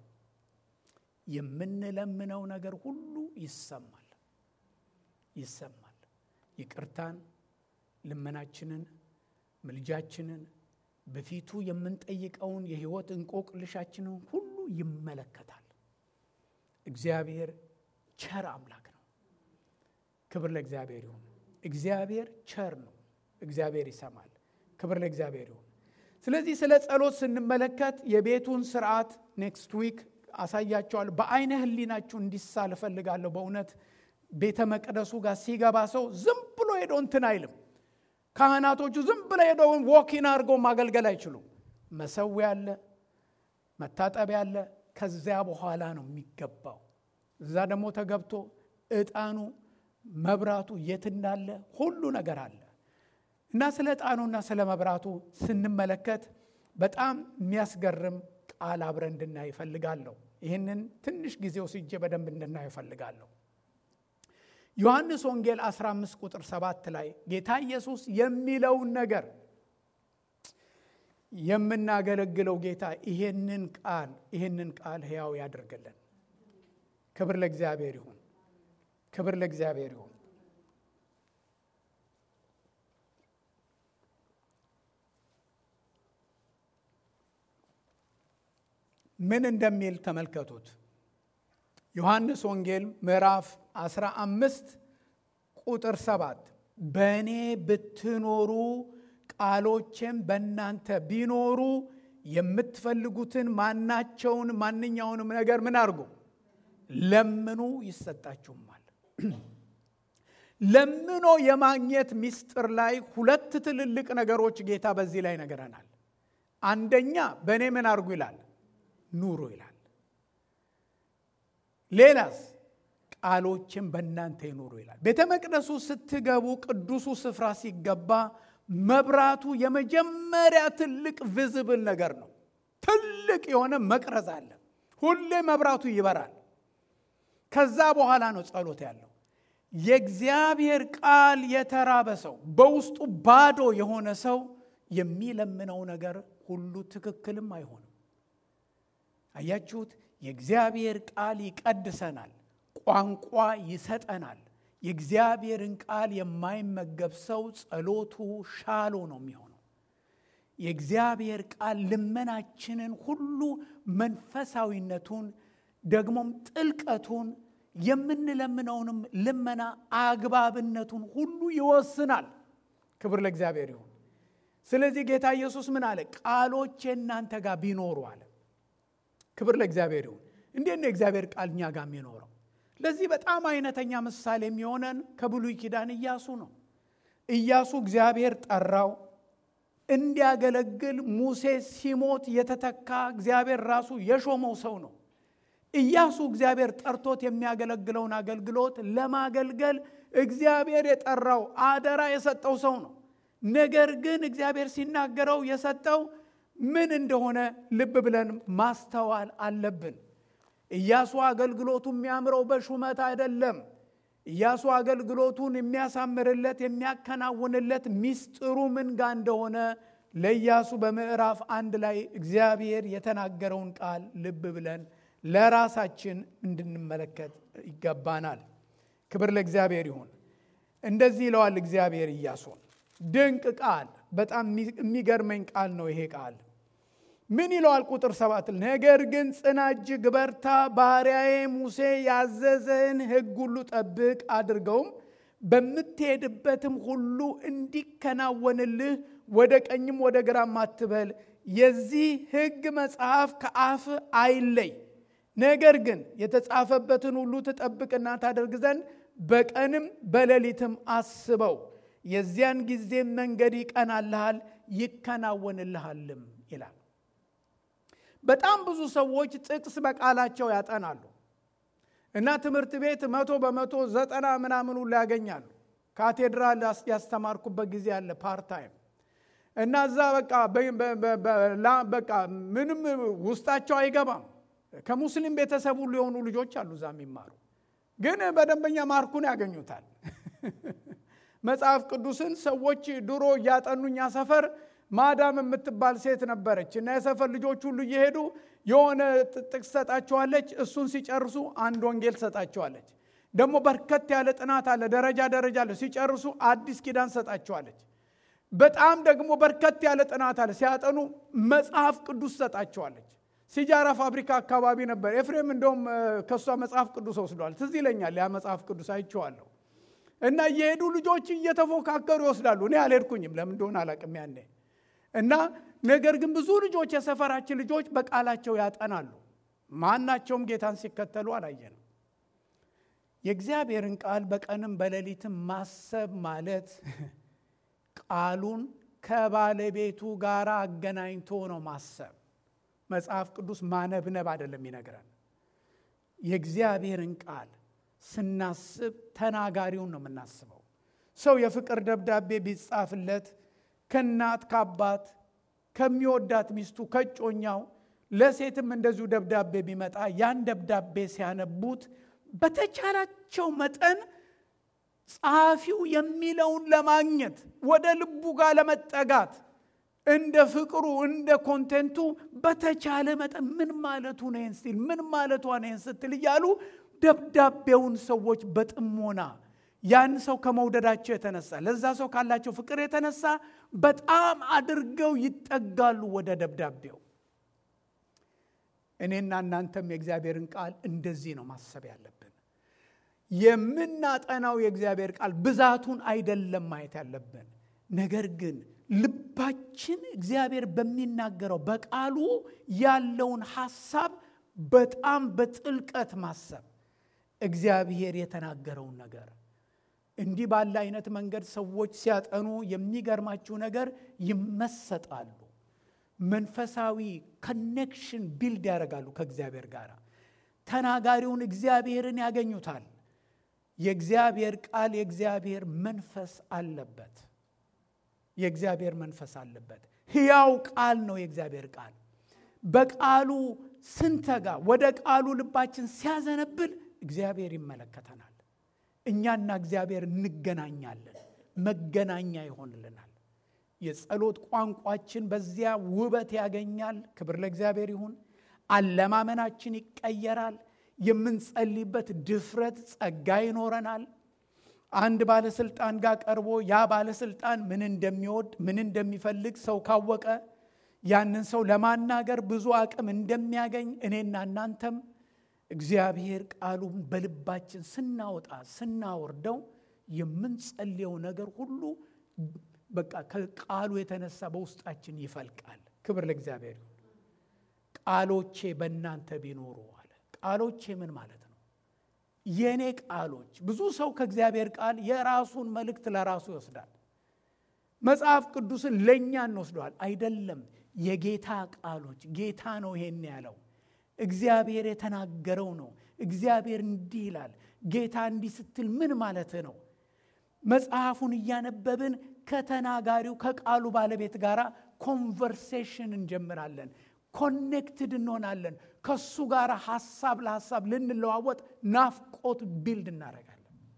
የምንለምነው ነገር ሁሉ ይሰማል ይሰማል። ይቅርታን፣ ልመናችንን፣ ምልጃችንን በፊቱ የምንጠይቀውን የሕይወት እንቆቅልሻችንን ሁሉ ይመለከታል። እግዚአብሔር ቸር አምላክ ነው። ክብር ለእግዚአብሔር ይሁን። እግዚአብሔር ቸር ነው። እግዚአብሔር ይሰማል። ክብር ለእግዚአብሔር ይሁን። ስለዚህ ስለ ጸሎት ስንመለከት የቤቱን ስርዓት ኔክስት ዊክ አሳያቸዋለሁ። በአይነ ህሊናችሁ እንዲሳል እፈልጋለሁ። በእውነት ቤተ መቅደሱ ጋር ሲገባ ሰው ዝም ብሎ ሄዶ እንትን አይልም። ካህናቶቹ ዝም ብሎ ሄዶ ወኪን አድርገው ማገልገል አይችሉም። መሰዊያ አለ፣ መታጠቢያ አለ። ከዚያ በኋላ ነው የሚገባው። እዛ ደግሞ ተገብቶ ዕጣኑ መብራቱ የት እንዳለ ሁሉ ነገር አለ እና ስለ ዕጣኑና ስለ መብራቱ ስንመለከት በጣም የሚያስገርም ቃል አብረን እንድናይ ይፈልጋለሁ። ይህንን ትንሽ ጊዜ ወስጄ በደንብ እንድናይ ይፈልጋለሁ። ዮሐንስ ወንጌል 15 ቁጥር 7 ላይ ጌታ ኢየሱስ የሚለውን ነገር የምናገለግለው ጌታ ይሄንን ቃል ይሄንን ቃል ሕያው ያደርግልን። ክብር ለእግዚአብሔር ይሁን። ክብር ለእግዚአብሔር ይሁን። ምን እንደሚል ተመልከቱት። ዮሐንስ ወንጌል ምዕራፍ 15 ቁጥር 7 በእኔ ብትኖሩ ቃሎቼም በእናንተ ቢኖሩ የምትፈልጉትን ማናቸውን ማንኛውንም ነገር ምን አድርጉ ለምኑ ይሰጣችሁማል። ለምኖ የማግኘት ምስጢር ላይ ሁለት ትልልቅ ነገሮች ጌታ በዚህ ላይ ነገረናል። አንደኛ በእኔ ምን አድርጉ ይላል፣ ኑሩ ይላል። ሌላስ ቃሎችን በእናንተ ይኑሩ ይላል። ቤተ መቅደሱ ስትገቡ ቅዱሱ ስፍራ ሲገባ መብራቱ የመጀመሪያ ትልቅ ቪዝብል ነገር ነው። ትልቅ የሆነ መቅረዝ አለ። ሁሌ መብራቱ ይበራል። ከዛ በኋላ ነው ጸሎት ያለው። የእግዚአብሔር ቃል የተራበ ሰው፣ በውስጡ ባዶ የሆነ ሰው የሚለምነው ነገር ሁሉ ትክክልም አይሆንም። አያችሁት? የእግዚአብሔር ቃል ይቀድሰናል፣ ቋንቋ ይሰጠናል። የእግዚአብሔርን ቃል የማይመገብ ሰው ጸሎቱ ሻሎ ነው የሚሆነው። የእግዚአብሔር ቃል ልመናችንን ሁሉ መንፈሳዊነቱን ደግሞም ጥልቀቱን የምንለምነውንም ልመና አግባብነቱን ሁሉ ይወስናል። ክብር ለእግዚአብሔር ይሁን። ስለዚህ ጌታ ኢየሱስ ምን አለ? ቃሎቼ እናንተ ጋር ቢኖሩ አለ። ክብር ለእግዚአብሔር ይሁን። እንዴት ነው የእግዚአብሔር ቃል እኛ ጋር የሚኖረው? ለዚህ በጣም አይነተኛ ምሳሌ የሚሆነን ከብሉይ ኪዳን ኢያሱ ነው። ኢያሱ እግዚአብሔር ጠራው እንዲያገለግል። ሙሴ ሲሞት የተተካ እግዚአብሔር ራሱ የሾመው ሰው ነው። ኢያሱ እግዚአብሔር ጠርቶት የሚያገለግለውን አገልግሎት ለማገልገል እግዚአብሔር የጠራው አደራ የሰጠው ሰው ነው። ነገር ግን እግዚአብሔር ሲናገረው የሰጠው ምን እንደሆነ ልብ ብለን ማስተዋል አለብን። ኢያሱ አገልግሎቱ የሚያምረው በሹመት አይደለም። ኢያሱ አገልግሎቱን የሚያሳምርለት የሚያከናውንለት ሚስጥሩ ምን ጋ እንደሆነ ለኢያሱ በምዕራፍ አንድ ላይ እግዚአብሔር የተናገረውን ቃል ልብ ብለን ለራሳችን እንድንመለከት ይገባናል። ክብር ለእግዚአብሔር ይሁን። እንደዚህ ይለዋል እግዚአብሔር ኢያሱን። ድንቅ ቃል፣ በጣም የሚገርመኝ ቃል ነው ይሄ ቃል። ምን ይለዋል? ቁጥር ሰባት ነገር ግን ጽና፣ እጅግ በርታ፣ ባሪያዬ ሙሴ ያዘዘህን ሕግ ሁሉ ጠብቅ፣ አድርገውም በምትሄድበትም ሁሉ እንዲከናወንልህ ወደ ቀኝም ወደ ግራም አትበል። የዚህ ሕግ መጽሐፍ ከአፍ አይለይ። ነገር ግን የተጻፈበትን ሁሉ ትጠብቅና ታደርግ ዘንድ በቀንም በሌሊትም አስበው። የዚያን ጊዜም መንገድ ይቀናልሃል ይከናወንልሃልም ይላል። በጣም ብዙ ሰዎች ጥቅስ በቃላቸው ያጠናሉ እና ትምህርት ቤት መቶ በመቶ ዘጠና ምናምን ሁሉ ያገኛሉ። ካቴድራል ያስተማርኩበት ጊዜ አለ ፓርታይም እና እዛ በቃ ምንም ውስጣቸው አይገባም። ከሙስሊም ቤተሰብ ሁሉ የሆኑ ልጆች አሉ እዛ የሚማሩ ግን በደንበኛ ማርኩን ያገኙታል። መጽሐፍ ቅዱስን ሰዎች ድሮ እያጠኑኛ ሰፈር ማዳም የምትባል ሴት ነበረች እና የሰፈር ልጆች ሁሉ እየሄዱ የሆነ ጥቅስ ሰጣቸዋለች። እሱን ሲጨርሱ አንድ ወንጌል ሰጣቸዋለች። ደግሞ በርከት ያለ ጥናት አለ፣ ደረጃ ደረጃ አለ። ሲጨርሱ አዲስ ኪዳን ሰጣቸዋለች። በጣም ደግሞ በርከት ያለ ጥናት አለ። ሲያጠኑ መጽሐፍ ቅዱስ ሰጣቸዋለች። ሲጃራ ፋብሪካ አካባቢ ነበር። ኤፍሬም እንደውም ከእሷ መጽሐፍ ቅዱስ ወስዷል። ትዝ ይለኛል ያ መጽሐፍ ቅዱስ አይቼዋለሁ። እና እየሄዱ ልጆች እየተፎካከሩ ይወስዳሉ። እኔ አልሄድኩኝም፣ ለምን እንደሆነ አላቅም ያኔ እና ነገር ግን ብዙ ልጆች የሰፈራችን ልጆች በቃላቸው ያጠናሉ። ማናቸውም ጌታን ሲከተሉ አላየንም። የእግዚአብሔርን ቃል በቀንም በሌሊትም ማሰብ ማለት ቃሉን ከባለቤቱ ጋር አገናኝቶ ነው ማሰብ። መጽሐፍ ቅዱስ ማነብነብ አይደለም ይነግረን። የእግዚአብሔርን ቃል ስናስብ ተናጋሪውን ነው የምናስበው። ሰው የፍቅር ደብዳቤ ቢጻፍለት ከእናት ከአባት ከሚወዳት ሚስቱ ከጮኛው ለሴትም እንደዚሁ ደብዳቤ ቢመጣ ያን ደብዳቤ ሲያነቡት በተቻላቸው መጠን ጸሐፊው የሚለውን ለማግኘት ወደ ልቡ ጋር ለመጠጋት እንደ ፍቅሩ እንደ ኮንቴንቱ በተቻለ መጠን ምን ማለቱ ነው ይህን ስትል ምን ማለቷ ነው ይህን ስትል እያሉ ደብዳቤውን ሰዎች በጥሞና ያን ሰው ከመውደዳቸው የተነሳ ለዛ ሰው ካላቸው ፍቅር የተነሳ በጣም አድርገው ይጠጋሉ ወደ ደብዳቤው። እኔና እናንተም የእግዚአብሔርን ቃል እንደዚህ ነው ማሰብ ያለብን። የምናጠናው የእግዚአብሔር ቃል ብዛቱን አይደለም ማየት ያለብን፣ ነገር ግን ልባችን እግዚአብሔር በሚናገረው በቃሉ ያለውን ሐሳብ በጣም በጥልቀት ማሰብ እግዚአብሔር የተናገረውን ነገር እንዲህ ባለ አይነት መንገድ ሰዎች ሲያጠኑ የሚገርማችሁ ነገር ይመሰጣሉ። መንፈሳዊ ኮኔክሽን ቢልድ ያደርጋሉ ከእግዚአብሔር ጋር። ተናጋሪውን እግዚአብሔርን ያገኙታል። የእግዚአብሔር ቃል የእግዚአብሔር መንፈስ አለበት። የእግዚአብሔር መንፈስ አለበት። ሕያው ቃል ነው የእግዚአብሔር ቃል። በቃሉ ስንተጋ ወደ ቃሉ ልባችን ሲያዘነብል እግዚአብሔር ይመለከተናል። እኛና እግዚአብሔር እንገናኛለን። መገናኛ ይሆንልናል። የጸሎት ቋንቋችን በዚያ ውበት ያገኛል። ክብር ለእግዚአብሔር ይሁን። አለማመናችን ይቀየራል። የምንጸልይበት ድፍረት ጸጋ ይኖረናል። አንድ ባለስልጣን ጋር ቀርቦ ያ ባለስልጣን ምን እንደሚወድ ምን እንደሚፈልግ ሰው ካወቀ ያንን ሰው ለማናገር ብዙ አቅም እንደሚያገኝ እኔና እናንተም እግዚአብሔር ቃሉን በልባችን ስናወጣ ስናወርደው የምንጸልየው ነገር ሁሉ በቃ ከቃሉ የተነሳ በውስጣችን ይፈልቃል። ክብር ለእግዚአብሔር ይሁን። ቃሎቼ በእናንተ ቢኖሩ አለ። ቃሎቼ ምን ማለት ነው? የእኔ ቃሎች። ብዙ ሰው ከእግዚአብሔር ቃል የራሱን መልእክት ለራሱ ይወስዳል። መጽሐፍ ቅዱስን ለእኛ እንወስደዋል። አይደለም፣ የጌታ ቃሎች። ጌታ ነው ይሄን ያለው እግዚአብሔር የተናገረው ነው። እግዚአብሔር እንዲህ ይላል። ጌታ እንዲህ ስትል ምን ማለት ነው? መጽሐፉን እያነበብን ከተናጋሪው ከቃሉ ባለቤት ጋር ኮንቨርሴሽን እንጀምራለን። ኮኔክትድ እንሆናለን። ከሱ ጋር ሀሳብ ለሀሳብ ልንለዋወጥ ናፍቆት ቢልድ እናደርጋለን።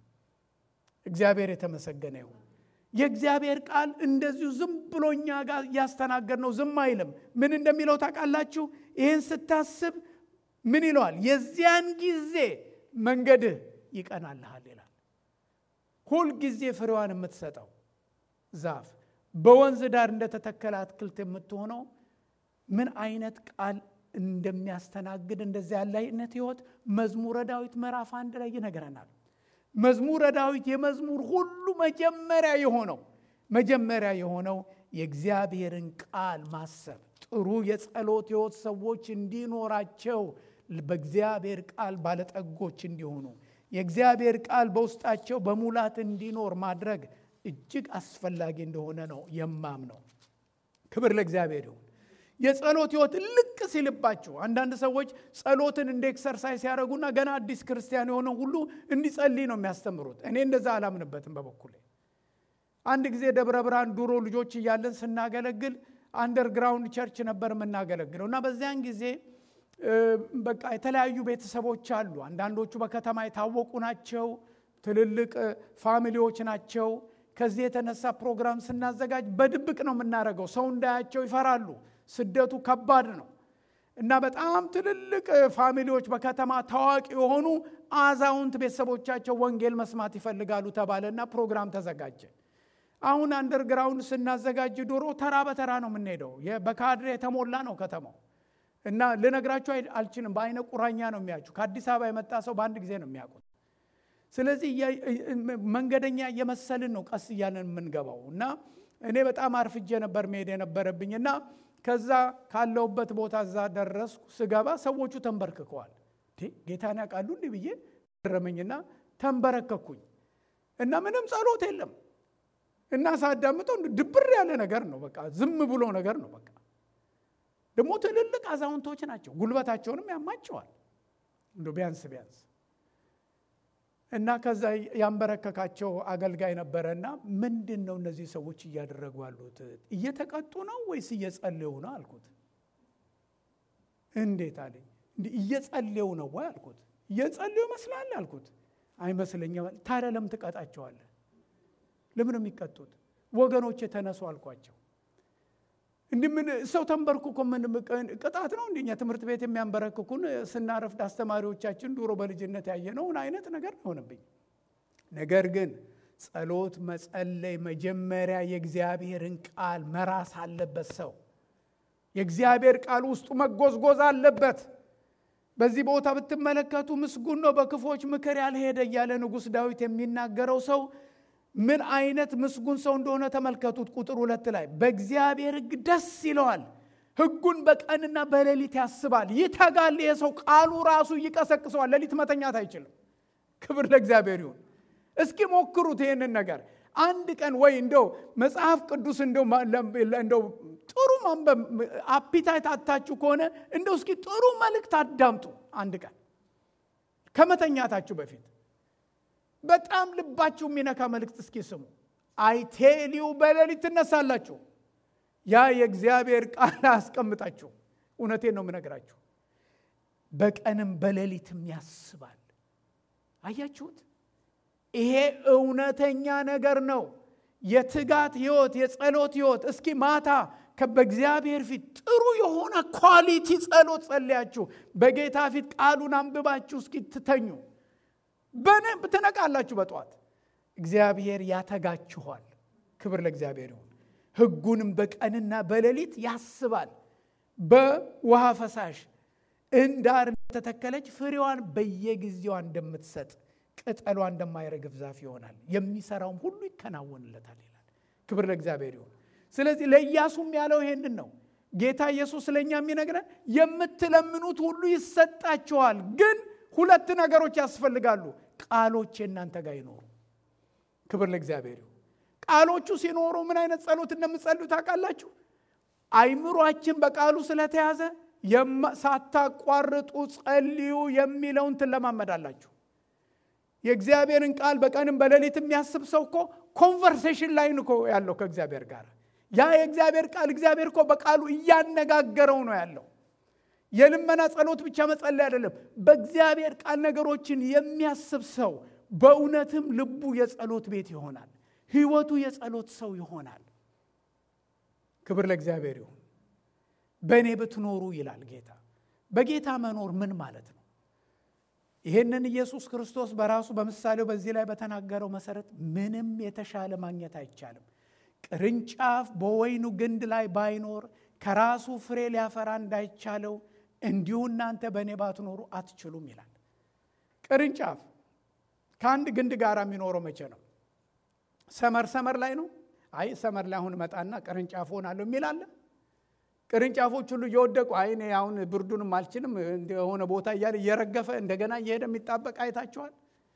እግዚአብሔር የተመሰገነ ይሁን። የእግዚአብሔር ቃል እንደዚሁ ዝም ብሎ እኛ ጋር እያስተናገድ ነው ዝም አይልም። ምን እንደሚለው ታውቃላችሁ? ይህን ስታስብ ምን ይለዋል? የዚያን ጊዜ መንገድህ ይቀናልሃል ይላል። ሁልጊዜ ፍሬዋን የምትሰጠው ዛፍ በወንዝ ዳር እንደተተከለ አትክልት የምትሆነው ምን አይነት ቃል እንደሚያስተናግድ እንደዚህ ያለ አይነት ህይወት መዝሙረ ዳዊት ምዕራፍ አንድ ላይ ይነግረናል። መዝሙረ ዳዊት የመዝሙር ሁሉ መጀመሪያ የሆነው መጀመሪያ የሆነው የእግዚአብሔርን ቃል ማሰብ ጥሩ የጸሎት ህይወት ሰዎች እንዲኖራቸው በእግዚአብሔር ቃል ባለጠጎች እንዲሆኑ የእግዚአብሔር ቃል በውስጣቸው በሙላት እንዲኖር ማድረግ እጅግ አስፈላጊ እንደሆነ ነው የማምነው። ክብር ለእግዚአብሔር ይሁን። የጸሎት ህይወት ልቅ ሲልባችሁ አንዳንድ ሰዎች ጸሎትን እንደ ኤክሰርሳይዝ ያደረጉና ገና አዲስ ክርስቲያን የሆነ ሁሉ እንዲጸልይ ነው የሚያስተምሩት። እኔ እንደዛ አላምንበትም በበኩሌ። አንድ ጊዜ ደብረ ብርሃን ድሮ ልጆች እያለን ስናገለግል አንደርግራውንድ ቸርች ነበር የምናገለግለው እና በዚያን ጊዜ በቃ የተለያዩ ቤተሰቦች አሉ። አንዳንዶቹ በከተማ የታወቁ ናቸው፣ ትልልቅ ፋሚሊዎች ናቸው። ከዚህ የተነሳ ፕሮግራም ስናዘጋጅ በድብቅ ነው የምናደርገው። ሰው እንዳያቸው ይፈራሉ። ስደቱ ከባድ ነው እና በጣም ትልልቅ ፋሚሊዎች በከተማ ታዋቂ የሆኑ አዛውንት ቤተሰቦቻቸው ወንጌል መስማት ይፈልጋሉ ተባለና ፕሮግራም ተዘጋጀ። አሁን አንደርግራውንድ ስናዘጋጅ ድሮ ተራ በተራ ነው የምንሄደው። በካድሬ የተሞላ ነው ከተማው እና ልነግራችሁ አልችልም። በአይነ ቁራኛ ነው የሚያችሁ። ከአዲስ አበባ የመጣ ሰው በአንድ ጊዜ ነው የሚያውቁት። ስለዚህ መንገደኛ እየመሰልን ነው ቀስ እያለን የምንገባው እና እኔ በጣም አርፍጄ ነበር መሄድ የነበረብኝ እና ከዛ ካለውበት ቦታ እዛ ደረስኩ። ስገባ ሰዎቹ ተንበርክከዋል። ጌታን ያውቃሉ እንዲህ ብዬ ገረመኝና ተንበረከኩኝ እና ምንም ጸሎት የለም እና ሳዳምጠው ድብር ያለ ነገር ነው። በቃ ዝም ብሎ ነገር ነው። በቃ ደግሞ ትልልቅ አዛውንቶች ናቸው። ጉልበታቸውንም ያማቸዋል እንዶ ቢያንስ ቢያንስ እና ከዛ ያንበረከካቸው አገልጋይ ነበረና ምንድን ነው እነዚህ ሰዎች እያደረጉ ያሉት? እየተቀጡ ነው ወይስ እየጸለዩ ነው አልኩት። እንዴት አለኝ። እየጸለዩ ነው ወይ አልኩት። እየጸለዩ ይመስላል አልኩት። አይመስለኝም። ታዲያ ለምን ትቀጣቸዋለህ? ለምን የሚቀጡት? ወገኖች የተነሱ አልኳቸው። እንዲህ ምን ሰው ተንበርክኮ ምን ቅጣት ነው? እንደኛ ትምህርት ቤት የሚያንበረክኩን ስናረፍድ አስተማሪዎቻችን ድሮ በልጅነት ያየነውን አይነት ነገር ሆነብኝ። ነገር ግን ጸሎት መጸለይ መጀመሪያ የእግዚአብሔርን ቃል መራስ አለበት። ሰው የእግዚአብሔር ቃል ውስጡ መጎዝጎዝ አለበት። በዚህ ቦታ ብትመለከቱ ምስጉን ነው በክፎች ምክር ያልሄደ እያለ ንጉሥ ዳዊት የሚናገረው ሰው ምን አይነት ምስጉን ሰው እንደሆነ ተመልከቱት። ቁጥር ሁለት ላይ በእግዚአብሔር ሕግ ደስ ይለዋል፣ ሕጉን በቀንና በሌሊት ያስባል፣ ይተጋል። ይሄ ሰው ቃሉ ራሱ ይቀሰቅሰዋል። ሌሊት መተኛት አይችልም። ክብር ለእግዚአብሔር ይሁን። እስኪ ሞክሩት ይህንን ነገር አንድ ቀን ወይ እንደው መጽሐፍ ቅዱስ እንደው ጥሩ ማንበብ አፒታይት አታችሁ ከሆነ እንደው እስኪ ጥሩ መልእክት አዳምጡ አንድ ቀን ከመተኛታችሁ በፊት በጣም ልባችሁ የሚነካ መልእክት እስኪ ስሙ። አይቴሊው በሌሊት ትነሳላችሁ። ያ የእግዚአብሔር ቃል አያስቀምጣችሁ። እውነቴን ነው የምነግራችሁ። በቀንም በሌሊትም ያስባል። አያችሁት? ይሄ እውነተኛ ነገር ነው። የትጋት ህይወት፣ የጸሎት ህይወት። እስኪ ማታ በእግዚአብሔር ፊት ጥሩ የሆነ ኳሊቲ ጸሎት ጸልያችሁ በጌታ ፊት ቃሉን አንብባችሁ እስኪ ትተኙ በደንብ ትነቃላችሁ። በጠዋት እግዚአብሔር ያተጋችኋል። ክብር ለእግዚአብሔር ይሁን። ሕጉንም በቀንና በሌሊት ያስባል። በውሃ ፈሳሽ እንዳር እንደተተከለች ፍሬዋን በየጊዜዋ እንደምትሰጥ ቅጠሏ እንደማይረግፍ ዛፍ ይሆናል፣ የሚሰራውም ሁሉ ይከናወንለታል ይላል። ክብር ለእግዚአብሔር ይሁን። ስለዚህ ለኢያሱም ያለው ይሄንን ነው። ጌታ ኢየሱስ ለእኛ የሚነግረን የምትለምኑት ሁሉ ይሰጣችኋል ግን ሁለት ነገሮች ያስፈልጋሉ። ቃሎች የእናንተ ጋር ይኖሩ። ክብር ለእግዚአብሔር ይሁን። ቃሎቹ ሲኖሩ ምን አይነት ጸሎት እንደምትጸልዩ ታውቃላችሁ? አይምሯችን በቃሉ ስለተያዘ ሳታቋርጡ ጸልዩ የሚለውን ትለማመዳላችሁ። የእግዚአብሔርን ቃል በቀንም በሌሊት የሚያስብ ሰው እኮ ኮንቨርሴሽን ላይ እኮ ያለው ከእግዚአብሔር ጋር ያ የእግዚአብሔር ቃል እግዚአብሔር እኮ በቃሉ እያነጋገረው ነው ያለው። የልመና ጸሎት ብቻ መጸለይ አይደለም። በእግዚአብሔር ቃል ነገሮችን የሚያስብ ሰው በእውነትም ልቡ የጸሎት ቤት ይሆናል። ህይወቱ የጸሎት ሰው ይሆናል። ክብር ለእግዚአብሔር ይሁን። በእኔ ብትኖሩ ይላል ጌታ። በጌታ መኖር ምን ማለት ነው? ይህንን ኢየሱስ ክርስቶስ በራሱ በምሳሌው በዚህ ላይ በተናገረው መሰረት ምንም የተሻለ ማግኘት አይቻልም። ቅርንጫፍ በወይኑ ግንድ ላይ ባይኖር ከራሱ ፍሬ ሊያፈራ እንዳይቻለው እንዲሁ እናንተ በእኔ ባትኖሩ አትችሉም ይላል። ቅርንጫፍ ከአንድ ግንድ ጋር የሚኖረው መቼ ነው? ሰመር ሰመር ላይ ነው። አይ ሰመር ላይ አሁን መጣና ቅርንጫፍ ሆናለሁ የሚል አለ። ቅርንጫፎች ሁሉ እየወደቁ አይ እኔ አሁን ብርዱንም አልችልም የሆነ ቦታ እያለ እየረገፈ እንደገና እየሄደ የሚጣበቅ አይታችኋል።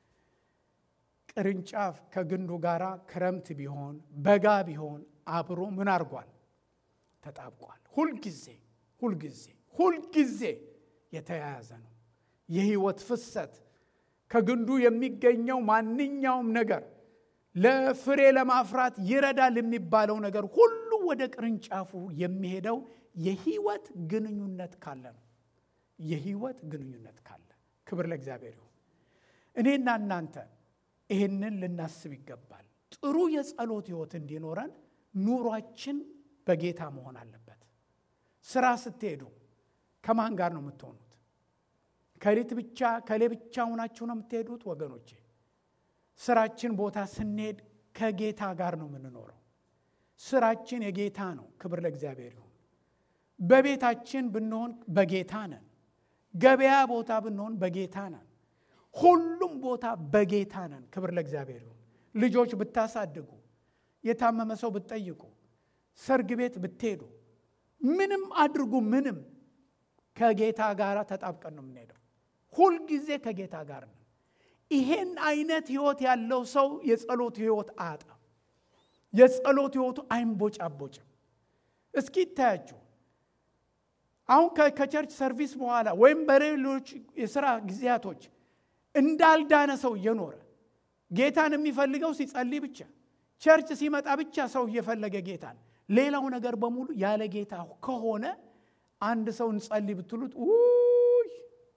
ቅርንጫፍ ከግንዱ ጋር ክረምት ቢሆን በጋ ቢሆን አብሮ ምን አድርጓል? ተጣብቋል። ሁልጊዜ ሁልጊዜ ሁልጊዜ የተያያዘ ነው። የህይወት ፍሰት ከግንዱ የሚገኘው ማንኛውም ነገር ለፍሬ ለማፍራት ይረዳል የሚባለው ነገር ሁሉ ወደ ቅርንጫፉ የሚሄደው የህይወት ግንኙነት ካለ ነው። የህይወት ግንኙነት ካለ ክብር ለእግዚአብሔር ይሁን። እኔና እናንተ ይህንን ልናስብ ይገባል። ጥሩ የጸሎት ህይወት እንዲኖረን ኑሯችን በጌታ መሆን አለበት። ስራ ስትሄዱ ከማን ጋር ነው የምትሆኑት? ከሌት ብቻ ከሌ ብቻ ሆናችሁ ነው የምትሄዱት? ወገኖቼ ስራችን ቦታ ስንሄድ ከጌታ ጋር ነው የምንኖረው። ስራችን የጌታ ነው። ክብር ለእግዚአብሔር ይሁን። በቤታችን ብንሆን በጌታ ነን። ገበያ ቦታ ብንሆን በጌታ ነን። ሁሉም ቦታ በጌታ ነን። ክብር ለእግዚአብሔር ይሁን። ልጆች ብታሳድጉ፣ የታመመ ሰው ብትጠይቁ፣ ሰርግ ቤት ብትሄዱ፣ ምንም አድርጉ፣ ምንም ከጌታ ጋር ተጣብቀን ነው የምንሄደው። ሁልጊዜ ከጌታ ጋር ነው። ይሄን አይነት ህይወት ያለው ሰው የጸሎት ህይወት አያጣም። የጸሎት ህይወቱ አይንቦጫቦጭም። እስኪ ይታያችሁ አሁን ከቸርች ሰርቪስ በኋላ ወይም በሌሎች የስራ ጊዜያቶች እንዳልዳነ ሰው እየኖረ ጌታን የሚፈልገው ሲጸልይ ብቻ ቸርች ሲመጣ ብቻ ሰው እየፈለገ ጌታን ሌላው ነገር በሙሉ ያለ ጌታ ከሆነ አንድ ሰው እንጸልይ ብትሉት ውይ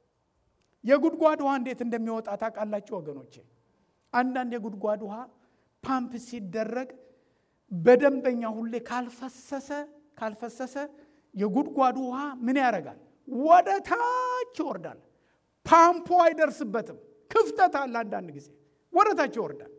የጉድጓድ ውሃ እንዴት እንደሚወጣ ታውቃላችሁ ወገኖቼ? አንዳንድ የጉድጓድ ውሃ ፓምፕ ሲደረግ በደንበኛ ሁሌ ካልፈሰሰ ካልፈሰሰ የጉድጓዱ ውሃ ምን ያደርጋል? ወደ ታች ይወርዳል። ፓምፖ አይደርስበትም። ክፍተት አለ። አንዳንድ ጊዜ ወደ ታች ይወርዳል።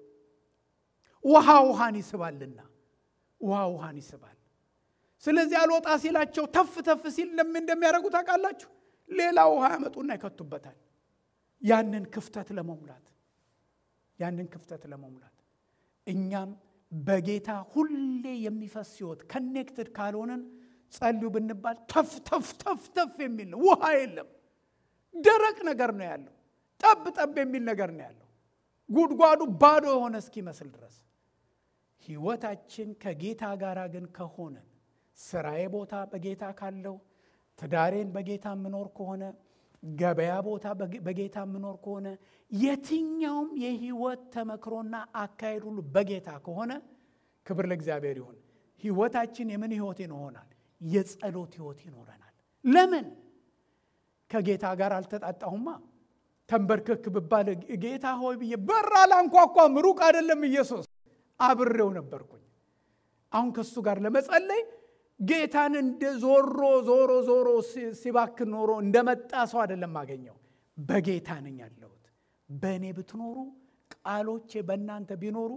ውሃ ውሃን ይስባልና ውሃ ውሃን ይስባል። ስለዚህ አልወጣ ሲላቸው ተፍ ተፍ ሲል ለምን እንደሚያደርጉ ታውቃላችሁ? ሌላ ውሃ ያመጡና ይከቱበታል። ያንን ክፍተት ለመሙላት ያንን ክፍተት ለመሙላት እኛም በጌታ ሁሌ የሚፈስ ህይወት ከኔክትድ ካልሆንን ጸልዩ ብንባል ተፍ ተፍ ተፍ ተፍ የሚል ነው። ውሃ የለም። ደረቅ ነገር ነው ያለው። ጠብ ጠብ የሚል ነገር ነው ያለው። ጉድጓዱ ባዶ የሆነ እስኪመስል ድረስ ህይወታችን ከጌታ ጋር ግን ከሆነን ስራዬ ቦታ በጌታ ካለው ትዳሬን በጌታ የምኖር ከሆነ ገበያ ቦታ በጌታ የምኖር ከሆነ የትኛውም የህይወት ተመክሮና አካሄድ ሁሉ በጌታ ከሆነ ክብር ለእግዚአብሔር ይሁን። ህይወታችን የምን ህይወት ይሆናል? የጸሎት ህይወት ይኖረናል። ለምን? ከጌታ ጋር አልተጣጣሁማ። ተንበርክክ ብባል ጌታ ሆይ ብዬ በር አላንኳኳም። ሩቅ አይደለም ኢየሱስ፣ አብሬው ነበርኩኝ። አሁን ከእሱ ጋር ለመጸለይ ጌታን እንደ ዞሮ ዞሮ ዞሮ ሲባክን ኖሮ እንደመጣ ሰው አይደለም ማገኘው። በጌታ ነኝ ያለሁት። በእኔ ብትኖሩ ቃሎቼ በእናንተ ቢኖሩ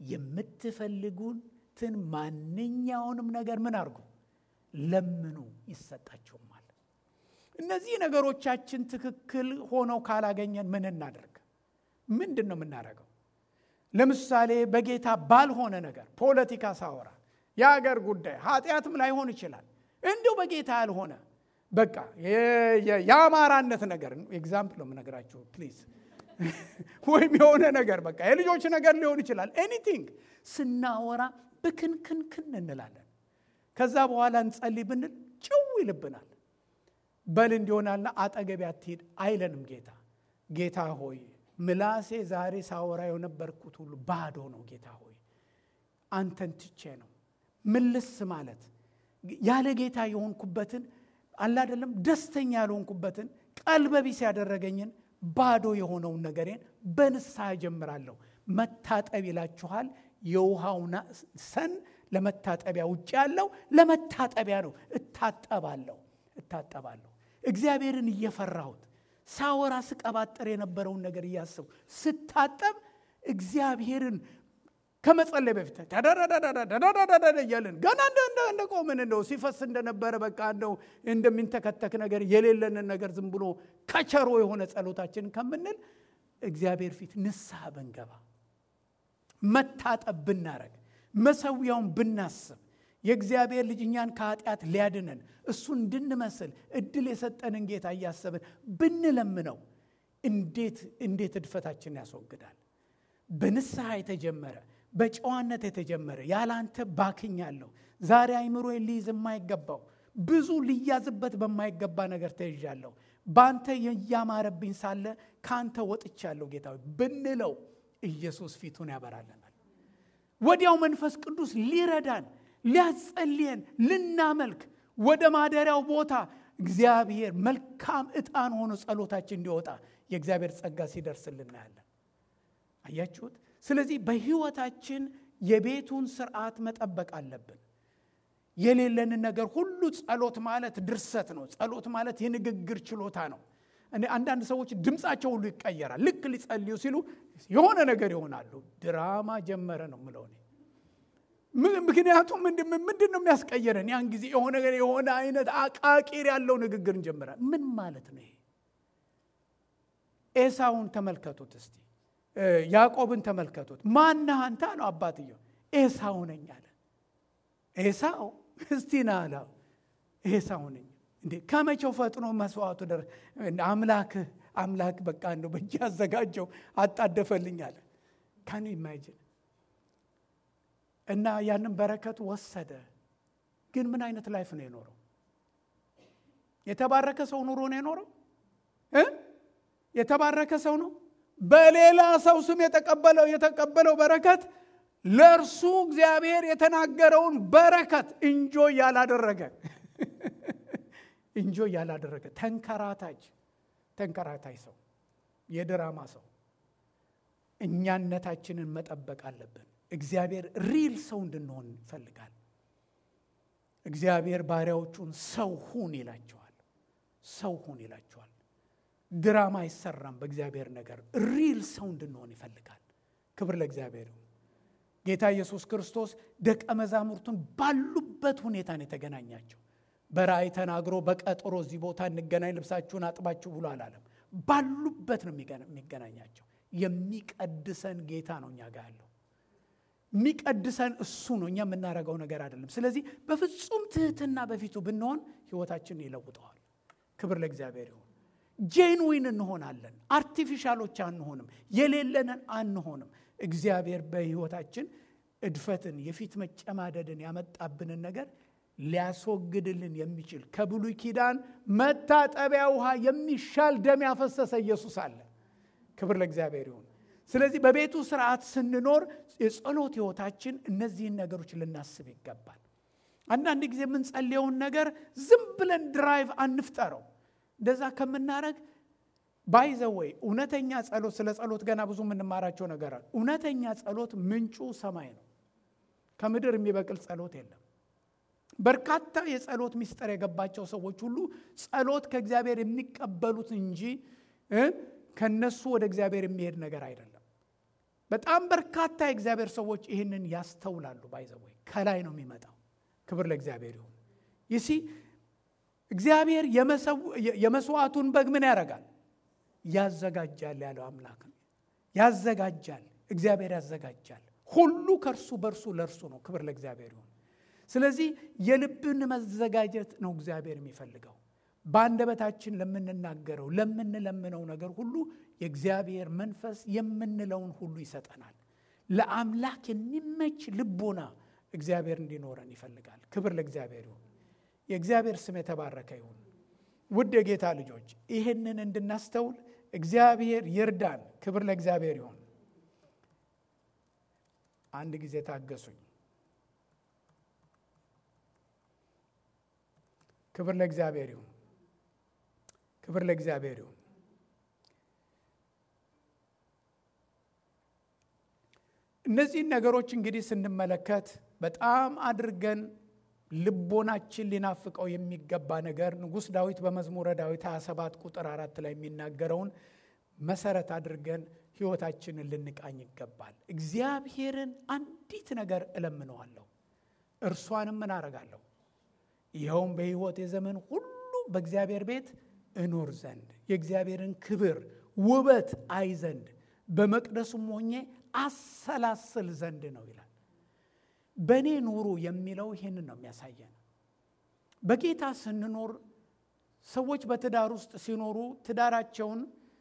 የምትፈልጉትን ማንኛውንም ነገር ምን አድርጉ ለምኑ ይሰጣችሁማል። እነዚህ ነገሮቻችን ትክክል ሆነው ካላገኘን ምን እናደርግ? ምንድን ነው የምናደርገው? ለምሳሌ በጌታ ባልሆነ ነገር ፖለቲካ ሳወራ የሀገር ጉዳይ ኃጢአትም ላይሆን ይችላል። እንዲሁ በጌታ ያልሆነ በቃ የአማራነት ነገር ኤግዛምፕል ነው የምነግራችሁ ፕሊዝ። ወይም የሆነ ነገር በቃ የልጆች ነገር ሊሆን ይችላል። ኤኒቲንግ ስናወራ ብክንክንክን እንላለን። ከዛ በኋላ እንጸልይ ብንል ጭው ይልብናል። በል እንዲሆናልና አጠገቤ አትሂድ አይለንም ጌታ። ጌታ ሆይ ምላሴ ዛሬ ሳወራ የነበርኩት ሁሉ ባዶ ነው። ጌታ ሆይ አንተን ትቼ ነው ምልስ ማለት ያለ ጌታ የሆንኩበትን አለ አይደለም ደስተኛ ያልሆንኩበትን ቀልበቢስ ያደረገኝን ባዶ የሆነውን ነገሬን በንስሐ ጀምራለሁ። መታጠብ ይላችኋል። የውሃው ሰን ለመታጠቢያ ውጭ ያለው ለመታጠቢያ ነው። እታጠባለሁ እታጠባለሁ። እግዚአብሔርን እየፈራሁት ሳወራ ስቀባጠር የነበረውን ነገር እያስቡ ስታጠብ እግዚአብሔርን ከመጸለይ በፊት እያለን ገና እንደ ቆምን እንደው ሲፈስ እንደነበረ በቃ እንደው እንደሚንተከተክ ነገር የሌለንን ነገር ዝም ብሎ ከቸሮ የሆነ ጸሎታችንን ከምንል እግዚአብሔር ፊት ንስሐ ብንገባ መታጠብ ብናረግ መሰዊያውን ብናስብ የእግዚአብሔር ልጅ እኛን ከኃጢአት ሊያድነን እሱ እንድንመስል እድል የሰጠንን ጌታ እያሰብን ብንለምነው እንዴት እንዴት እድፈታችንን ያስወግዳል። በንስሐ የተጀመረ በጨዋነት የተጀመረ ያለ አንተ ባክኛለሁ። ዛሬ አይምሮ ሊይዝ የማይገባው ብዙ ሊያዝበት በማይገባ ነገር ተይዣለሁ። በአንተ እያማረብኝ ሳለ ከአንተ ወጥቻለሁ ጌታ ብንለው ኢየሱስ ፊቱን ያበራልናል። ወዲያው መንፈስ ቅዱስ ሊረዳን ሊያጸልየን ልናመልክ ወደ ማደሪያው ቦታ እግዚአብሔር መልካም ዕጣን ሆኖ ጸሎታችን እንዲወጣ የእግዚአብሔር ጸጋ ሲደርስልን እናያለን። አያችሁት? ስለዚህ በሕይወታችን የቤቱን ስርዓት መጠበቅ አለብን። የሌለንን ነገር ሁሉ ጸሎት ማለት ድርሰት ነው። ጸሎት ማለት የንግግር ችሎታ ነው። አንዳንድ ሰዎች ድምፃቸው ሁሉ ይቀየራል። ልክ ሊጸልዩ ሲሉ የሆነ ነገር ይሆናሉ። ድራማ ጀመረ ነው ምለው እኔ። ምክንያቱም ምንድን ነው የሚያስቀየረን? ያን ጊዜ የሆነ የሆነ አይነት አቃቂር ያለው ንግግር እንጀምራል። ምን ማለት ነው ይሄ? ኤሳውን ተመልከቱት እስቲ፣ ያዕቆብን ተመልከቱት። ማነህ አንተ አለው አባትየው። ኤሳው ነኝ አለ። ኤሳው እስቲ ና አለ። ኤሳው ነኝ እንዴ ከመቼው ፈጥኖ መስዋዕቱ ደረ አምላክ አምላክ በቃ እንደው በእጅ ያዘጋጀው አጣደፈልኝ አለ። ካን ኢማጂን እና ያንን በረከት ወሰደ። ግን ምን አይነት ላይፍ ነው የኖረው? የተባረከ ሰው ኑሮ ነው የኖረው እ የተባረከ ሰው ነው። በሌላ ሰው ስም የተቀበለው የተቀበለው በረከት ለእርሱ እግዚአብሔር የተናገረውን በረከት እንጆ ያላደረገ እንጆ ያላደረገ ተንከራታች ተንከራታች ሰው የድራማ ሰው እኛነታችንን መጠበቅ አለብን። እግዚአብሔር ሪል ሰው እንድንሆን ይፈልጋል። እግዚአብሔር ባሪያዎቹን ሰው ሁን ይላቸዋል። ሰው ሁን ይላቸዋል። ድራማ አይሰራም በእግዚአብሔር ነገር። ሪል ሰው እንድንሆን ይፈልጋል። ክብር ለእግዚአብሔር ይሁን። ጌታ ኢየሱስ ክርስቶስ ደቀ መዛሙርቱን ባሉበት ሁኔታ ነው የተገናኛቸው። በራእይ ተናግሮ በቀጠሮ እዚህ ቦታ እንገናኝ ልብሳችሁን አጥባችሁ ብሎ አላለም። ባሉበት ነው የሚገናኛቸው። የሚቀድሰን ጌታ ነው እኛ ጋር ያለው የሚቀድሰን እሱ ነው። እኛ የምናደርገው ነገር አይደለም። ስለዚህ በፍጹም ትህትና በፊቱ ብንሆን ህይወታችንን ይለውጠዋል። ክብር ለእግዚአብሔር ይሁን። ጄንዊን እንሆናለን። አርቲፊሻሎች አንሆንም። የሌለንን አንሆንም። እግዚአብሔር በህይወታችን እድፈትን፣ የፊት መጨማደድን ያመጣብንን ነገር ሊያስወግድልን የሚችል ከብሉይ ኪዳን መታጠቢያ ውሃ የሚሻል ደም ያፈሰሰ ኢየሱስ አለ። ክብር ለእግዚአብሔር ይሁን። ስለዚህ በቤቱ ስርዓት ስንኖር የጸሎት ህይወታችን እነዚህን ነገሮች ልናስብ ይገባል። አንዳንድ ጊዜ የምንጸልየውን ነገር ዝም ብለን ድራይቭ አንፍጠረው። እንደዛ ከምናረግ ባይዘወይ እውነተኛ ጸሎት፣ ስለ ጸሎት ገና ብዙ የምንማራቸው ነገር አለ። እውነተኛ ጸሎት ምንጩ ሰማይ ነው። ከምድር የሚበቅል ጸሎት የለም። በርካታ የጸሎት ምስጢር የገባቸው ሰዎች ሁሉ ጸሎት ከእግዚአብሔር የሚቀበሉት እንጂ ከነሱ ወደ እግዚአብሔር የሚሄድ ነገር አይደለም። በጣም በርካታ የእግዚአብሔር ሰዎች ይህንን ያስተውላሉ። ባይዘወይ ከላይ ነው የሚመጣው። ክብር ለእግዚአብሔር ይሁን። ይሲ እግዚአብሔር የመስዋዕቱን በግ ምን ያደርጋል? ያዘጋጃል ያለው አምላክ ነው። ያዘጋጃል፣ እግዚአብሔር ያዘጋጃል። ሁሉ ከእርሱ በእርሱ ለእርሱ ነው። ክብር ለእግዚአብሔር ይሁን። ስለዚህ የልብን መዘጋጀት ነው እግዚአብሔር የሚፈልገው። በአንደበታችን ለምንናገረው ለምንለምነው ነገር ሁሉ የእግዚአብሔር መንፈስ የምንለውን ሁሉ ይሰጠናል። ለአምላክ የሚመች ልቦና እግዚአብሔር እንዲኖረን ይፈልጋል። ክብር ለእግዚአብሔር ይሁን። የእግዚአብሔር ስም የተባረከ ይሁን። ውድ የጌታ ልጆች ይህንን እንድናስተውል እግዚአብሔር ይርዳን። ክብር ለእግዚአብሔር ይሁን። አንድ ጊዜ ታገሱኝ። ክብር ለእግዚአብሔር ይሁን። ክብር ለእግዚአብሔር ይሁን። እነዚህን ነገሮች እንግዲህ ስንመለከት በጣም አድርገን ልቦናችን ሊናፍቀው የሚገባ ነገር ንጉሥ ዳዊት በመዝሙረ ዳዊት 27 ቁጥር አራት ላይ የሚናገረውን መሰረት አድርገን ሕይወታችንን ልንቃኝ ይገባል። እግዚአብሔርን አንዲት ነገር እለምነዋለሁ፣ እርሷንም ምን አረጋለሁ? ይኸውም በሕይወት የዘመን ሁሉ በእግዚአብሔር ቤት እኖር ዘንድ የእግዚአብሔርን ክብር ውበት አይ ዘንድ በመቅደሱም ሆኜ አሰላስል ዘንድ ነው ይላል። በእኔ ኑሩ የሚለው ይህንን ነው የሚያሳየን። በጌታ ስንኖር ሰዎች በትዳር ውስጥ ሲኖሩ ትዳራቸውን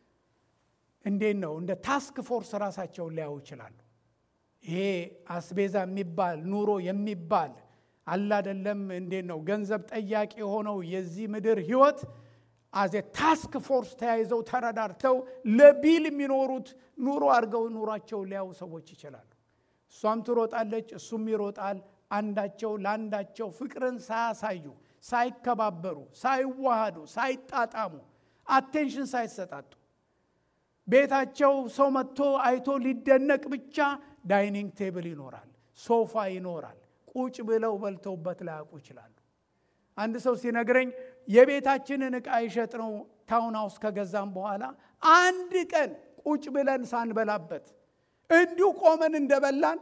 እንዴት ነው እንደ ታስክ ፎርስ ራሳቸውን ሊያዩ ይችላሉ። ይሄ አስቤዛ የሚባል ኑሮ የሚባል አላደለም እንዴት ነው ገንዘብ ጠያቂ የሆነው የዚህ ምድር ህይወት አዜ ታስክ ፎርስ ተያይዘው ተረዳርተው ለቢል የሚኖሩት ኑሮ አድርገው ኑሯቸውን ሊያዩ ሰዎች ይችላሉ። እሷም ትሮጣለች፣ እሱም ይሮጣል። አንዳቸው ለአንዳቸው ፍቅርን ሳያሳዩ፣ ሳይከባበሩ፣ ሳይዋሃዱ፣ ሳይጣጣሙ፣ አቴንሽን ሳይሰጣጡ ቤታቸው ሰው መጥቶ አይቶ ሊደነቅ ብቻ ዳይኒንግ ቴብል ይኖራል፣ ሶፋ ይኖራል። ቁጭ ብለው በልተውበት ላያውቁ ይችላሉ። አንድ ሰው ሲነግረኝ የቤታችንን ዕቃ ይሸጥ ነው ታውን ሃውስ ከገዛም በኋላ አንድ ቀን ቁጭ ብለን ሳንበላበት እንዲሁ ቆመን እንደበላን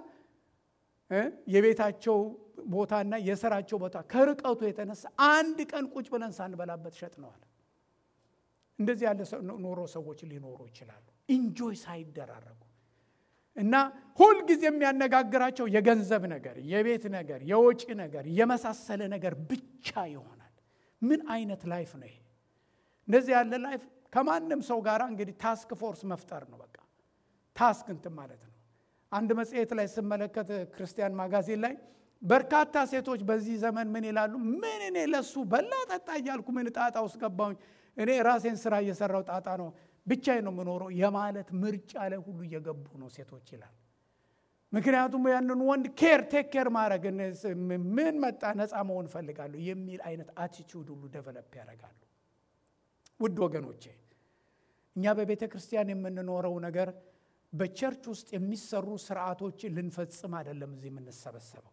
የቤታቸው ቦታና የስራቸው ቦታ ከርቀቱ የተነሳ አንድ ቀን ቁጭ ብለን ሳንበላበት ሸጥነዋል። እንደዚህ ያለ ኑሮ ሰዎች ሊኖሩ ይችላሉ፣ ኢንጆይ ሳይደራረጉ እና ሁልጊዜ የሚያነጋግራቸው የገንዘብ ነገር፣ የቤት ነገር፣ የወጪ ነገር፣ የመሳሰለ ነገር ብቻ ይሆናል። ምን አይነት ላይፍ ነው ይሄ? እንደዚህ ያለ ላይፍ ከማንም ሰው ጋር እንግዲህ ታስክ ፎርስ መፍጠር ነው። በቃ ታስክ እንትን ማለት ነው። አንድ መጽሔት ላይ ስመለከት ክርስቲያን ማጋዚን ላይ በርካታ ሴቶች በዚህ ዘመን ምን ይላሉ? ምን እኔ ለሱ በላ ጠጣ እያልኩ ምን ጣጣ ውስጥ ገባሁኝ? እኔ ራሴን ስራ እየሰራው ጣጣ ነው ብቻዬን ነው የምኖረው የማለት ምርጫ ላይ ሁሉ እየገቡ ነው ሴቶች ይላል። ምክንያቱም ያንን ወንድ ኬር ቴክ ኬር ማድረግ ምን መጣ ነፃ መሆን እፈልጋለሁ የሚል አይነት አቲቲዩድ ሁሉ ደቨለፕ ያደርጋሉ። ውድ ወገኖቼ እኛ በቤተ ክርስቲያን የምንኖረው ነገር በቸርች ውስጥ የሚሰሩ ስርዓቶችን ልንፈጽም አይደለም እዚህ የምንሰበሰበው።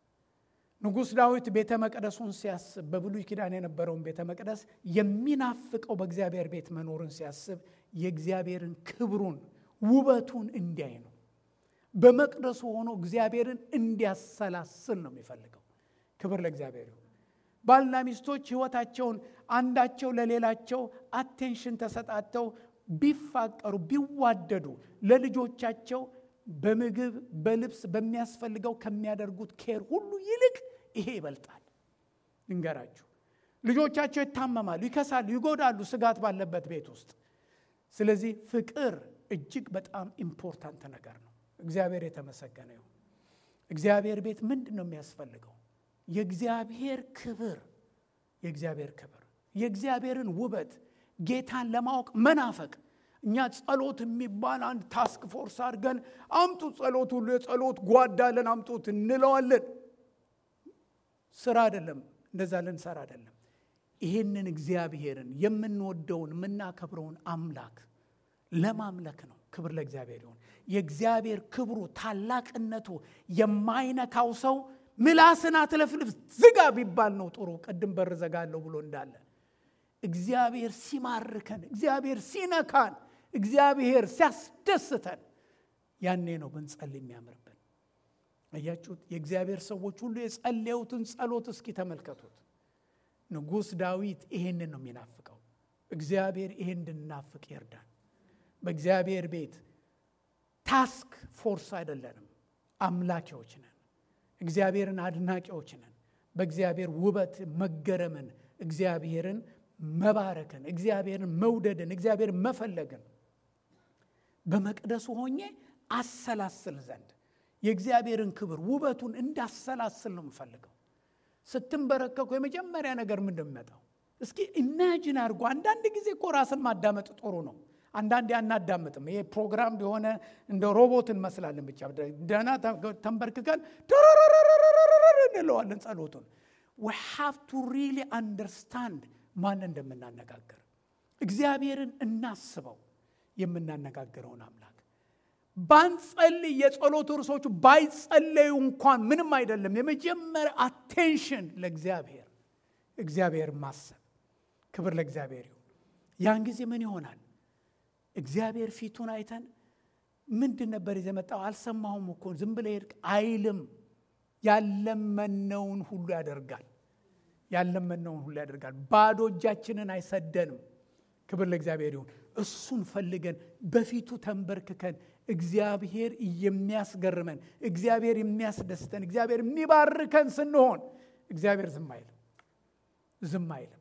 ንጉሥ ዳዊት ቤተ መቅደሱን ሲያስብ በብሉይ ኪዳን የነበረውን ቤተ መቅደስ የሚናፍቀው በእግዚአብሔር ቤት መኖርን ሲያስብ የእግዚአብሔርን ክብሩን ውበቱን እንዲያይ ነው። በመቅደሱ ሆኖ እግዚአብሔርን እንዲያሰላስል ነው የሚፈልገው። ክብር ለእግዚአብሔር ይሁን። ባልና ሚስቶች ሕይወታቸውን አንዳቸው ለሌላቸው አቴንሽን ተሰጣተው ቢፋቀሩ ቢዋደዱ ለልጆቻቸው በምግብ በልብስ በሚያስፈልገው ከሚያደርጉት ኬር ሁሉ ይልቅ ይሄ ይበልጣል። ልንገራችሁ፣ ልጆቻቸው ይታመማሉ፣ ይከሳሉ፣ ይጎዳሉ ስጋት ባለበት ቤት ውስጥ። ስለዚህ ፍቅር እጅግ በጣም ኢምፖርታንት ነገር ነው። እግዚአብሔር የተመሰገነ ይሁን። እግዚአብሔር ቤት ምንድን ነው የሚያስፈልገው? የእግዚአብሔር ክብር፣ የእግዚአብሔር ክብር፣ የእግዚአብሔርን ውበት፣ ጌታን ለማወቅ መናፈቅ እኛ ጸሎት የሚባል አንድ ታስክ ፎርስ አድርገን አምጡት፣ ጸሎት ሁሉ የጸሎት ጓዳለን አምጡት እንለዋለን። ስራ አይደለም፣ እንደዛ ልንሰራ አይደለም። ይህንን እግዚአብሔርን የምንወደውን የምናከብረውን አምላክ ለማምለክ ነው። ክብር ለእግዚአብሔር ይሁን። የእግዚአብሔር ክብሩ ታላቅነቱ የማይነካው ሰው ምላስን አትለፍልፍ ዝጋ ቢባል ነው ጥሩ። ቅድም በር ዘጋለሁ ብሎ እንዳለ እግዚአብሔር ሲማርከን፣ እግዚአብሔር ሲነካን፣ እግዚአብሔር ሲያስደስተን ያኔ ነው ብንጸልይ የሚያምርብን። አያችሁት? የእግዚአብሔር ሰዎች ሁሉ የጸለዩትን ጸሎት እስኪ ተመልከቱት። ንጉሥ ዳዊት ይሄንን ነው የሚናፍቀው። እግዚአብሔር ይሄን እንድናፍቅ ይርዳን። በእግዚአብሔር ቤት ታስክ ፎርስ አይደለንም፣ አምላኪዎች ነን። እግዚአብሔርን አድናቂዎች ነን። በእግዚአብሔር ውበት መገረምን፣ እግዚአብሔርን መባረክን፣ እግዚአብሔርን መውደድን፣ እግዚአብሔርን መፈለግን በመቅደሱ ሆኜ አሰላስል ዘንድ የእግዚአብሔርን ክብር ውበቱን እንዳሰላስል ነው የምፈልገው። ስትንበረከኩ የመጀመሪያ ነገር ምንድን የሚመጣው? እስኪ ኢማጂን አድርጎ። አንዳንድ ጊዜ እኮ ራስን ማዳመጥ ጥሩ ነው። አንዳንዴ አናዳምጥም። ይሄ ፕሮግራም የሆነ እንደ ሮቦት እንመስላለን። ብቻ ደህና ተንበርክከን እንለዋለን ጸሎቱን። ዊ ሃቭ ቱ ሪሊ አንደርስታንድ ማን እንደምናነጋገር እግዚአብሔርን እናስበው የምናነጋግረውን አምላክ ባንጸልይ የጸሎት እርሶቹ ባይጸለዩ እንኳን ምንም አይደለም የመጀመሪያ አቴንሽን ለእግዚአብሔር እግዚአብሔር ማሰብ ክብር ለእግዚአብሔር ይሁን ያን ጊዜ ምን ይሆናል እግዚአብሔር ፊቱን አይተን ምንድን ነበር የዘመጣው አልሰማሁም እኮ ዝም ብለ ሄድክ አይልም ያለመነውን ሁሉ ያደርጋል ያለመነውን ሁሉ ያደርጋል ባዶ እጃችንን አይሰደንም ክብር ለእግዚአብሔር ይሁን እሱን ፈልገን በፊቱ ተንበርክከን እግዚአብሔር የሚያስገርመን እግዚአብሔር የሚያስደስተን እግዚአብሔር የሚባርከን ስንሆን እግዚአብሔር ዝም አይልም ዝም አይልም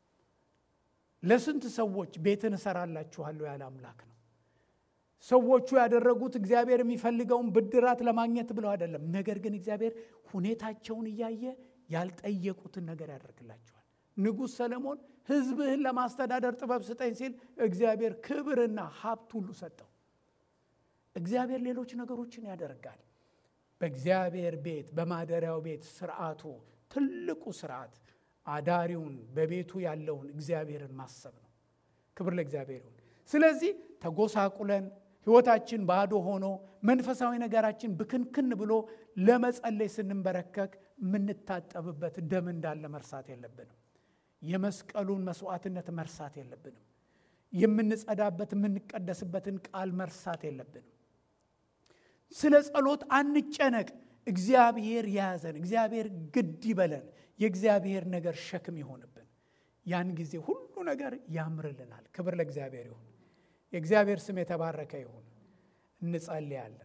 ለስንት ሰዎች ቤትን እሰራላችኋለሁ ያለ አምላክ ነው ሰዎቹ ያደረጉት እግዚአብሔር የሚፈልገውን ብድራት ለማግኘት ብለው አይደለም ነገር ግን እግዚአብሔር ሁኔታቸውን እያየ ያልጠየቁትን ነገር ያደርግላቸዋል ንጉሥ ሰለሞን ህዝብህን ለማስተዳደር ጥበብ ስጠኝ ሲል እግዚአብሔር ክብርና ሀብት ሁሉ ሰጠው እግዚአብሔር ሌሎች ነገሮችን ያደርጋል በእግዚአብሔር ቤት በማደሪያው ቤት ስርዓቱ ትልቁ ስርዓት አዳሪውን በቤቱ ያለውን እግዚአብሔርን ማሰብ ነው ክብር ለእግዚአብሔር ይሁን ስለዚህ ተጎሳቁለን ህይወታችን ባዶ ሆኖ መንፈሳዊ ነገራችን ብክንክን ብሎ ለመጸለይ ስንንበረከክ የምንታጠብበት ደም እንዳለ መርሳት የለብንም የመስቀሉን መስዋዕትነት መርሳት የለብንም የምንጸዳበት የምንቀደስበትን ቃል መርሳት የለብንም ስለ ጸሎት አንጨነቅ እግዚአብሔር የያዘን እግዚአብሔር ግድ ይበለን የእግዚአብሔር ነገር ሸክም ይሆንብን ያን ጊዜ ሁሉ ነገር ያምርልናል ክብር ለእግዚአብሔር ይሁን የእግዚአብሔር ስም የተባረከ ይሁን እንጸልያለን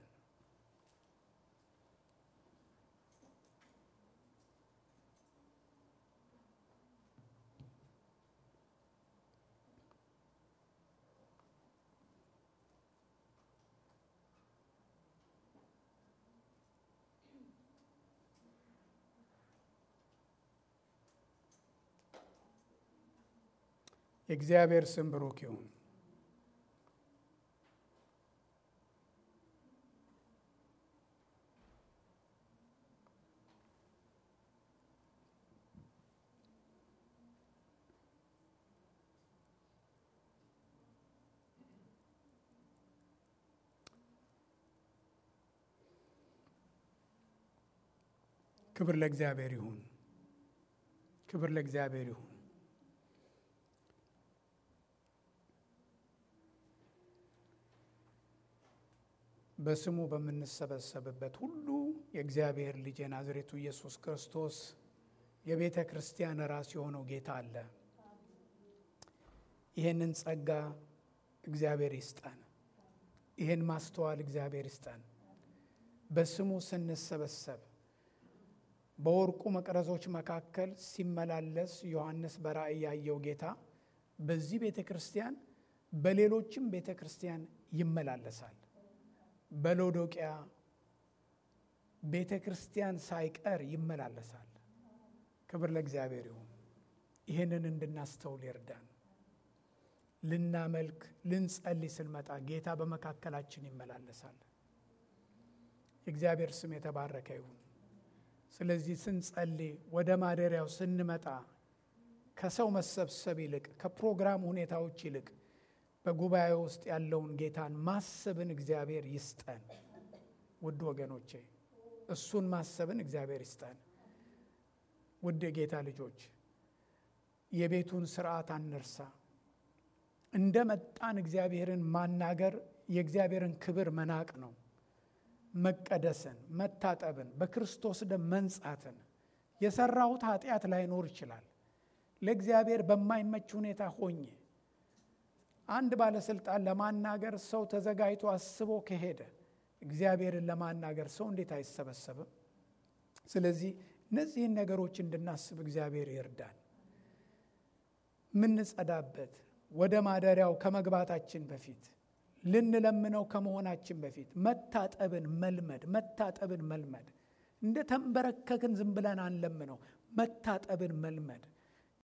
የእግዚአብሔር ስም ብሩክ ይሁን ክብር ለእግዚአብሔር ይሁን ክብር ለእግዚአብሔር ይሁን በስሙ በምንሰበሰብበት ሁሉ የእግዚአብሔር ልጅ የናዝሬቱ ኢየሱስ ክርስቶስ የቤተ ክርስቲያን ራስ የሆነው ጌታ አለ ይህንን ጸጋ እግዚአብሔር ይስጠን ይህን ማስተዋል እግዚአብሔር ይስጠን በስሙ ስንሰበሰብ በወርቁ መቅረዞች መካከል ሲመላለስ ዮሐንስ በራእይ ያየው ጌታ በዚህ ቤተ ክርስቲያን በሌሎችም ቤተ ክርስቲያን ይመላለሳል በሎዶቅያ ቤተ ክርስቲያን ሳይቀር ይመላለሳል ክብር ለእግዚአብሔር ይሁን ይህንን እንድናስተውል ይርዳን ልናመልክ ልንጸልይ ስንመጣ ጌታ በመካከላችን ይመላለሳል የእግዚአብሔር ስም የተባረከ ይሁን ስለዚህ ስንጸልይ ወደ ማደሪያው ስንመጣ ከሰው መሰብሰብ ይልቅ ከፕሮግራም ሁኔታዎች ይልቅ በጉባኤ ውስጥ ያለውን ጌታን ማሰብን እግዚአብሔር ይስጠን ውድ ወገኖቼ እሱን ማሰብን እግዚአብሔር ይስጠን ውድ የጌታ ልጆች የቤቱን ስርዓት አንርሳ እንደ መጣን እግዚአብሔርን ማናገር የእግዚአብሔርን ክብር መናቅ ነው መቀደስን መታጠብን በክርስቶስ ደም መንጻትን የሰራሁት ኃጢአት ላይኖር ይችላል ለእግዚአብሔር በማይመች ሁኔታ ሆኜ አንድ ባለስልጣን ለማናገር ሰው ተዘጋጅቶ አስቦ ከሄደ እግዚአብሔርን ለማናገር ሰው እንዴት አይሰበሰብም ስለዚህ እነዚህን ነገሮች እንድናስብ እግዚአብሔር ይርዳን ምንጸዳበት ወደ ማደሪያው ከመግባታችን በፊት ልንለምነው ከመሆናችን በፊት መታጠብን መልመድ መታጠብን መልመድ እንደ ተንበረከክን ዝም ብለን አንለምነው መታጠብን መልመድ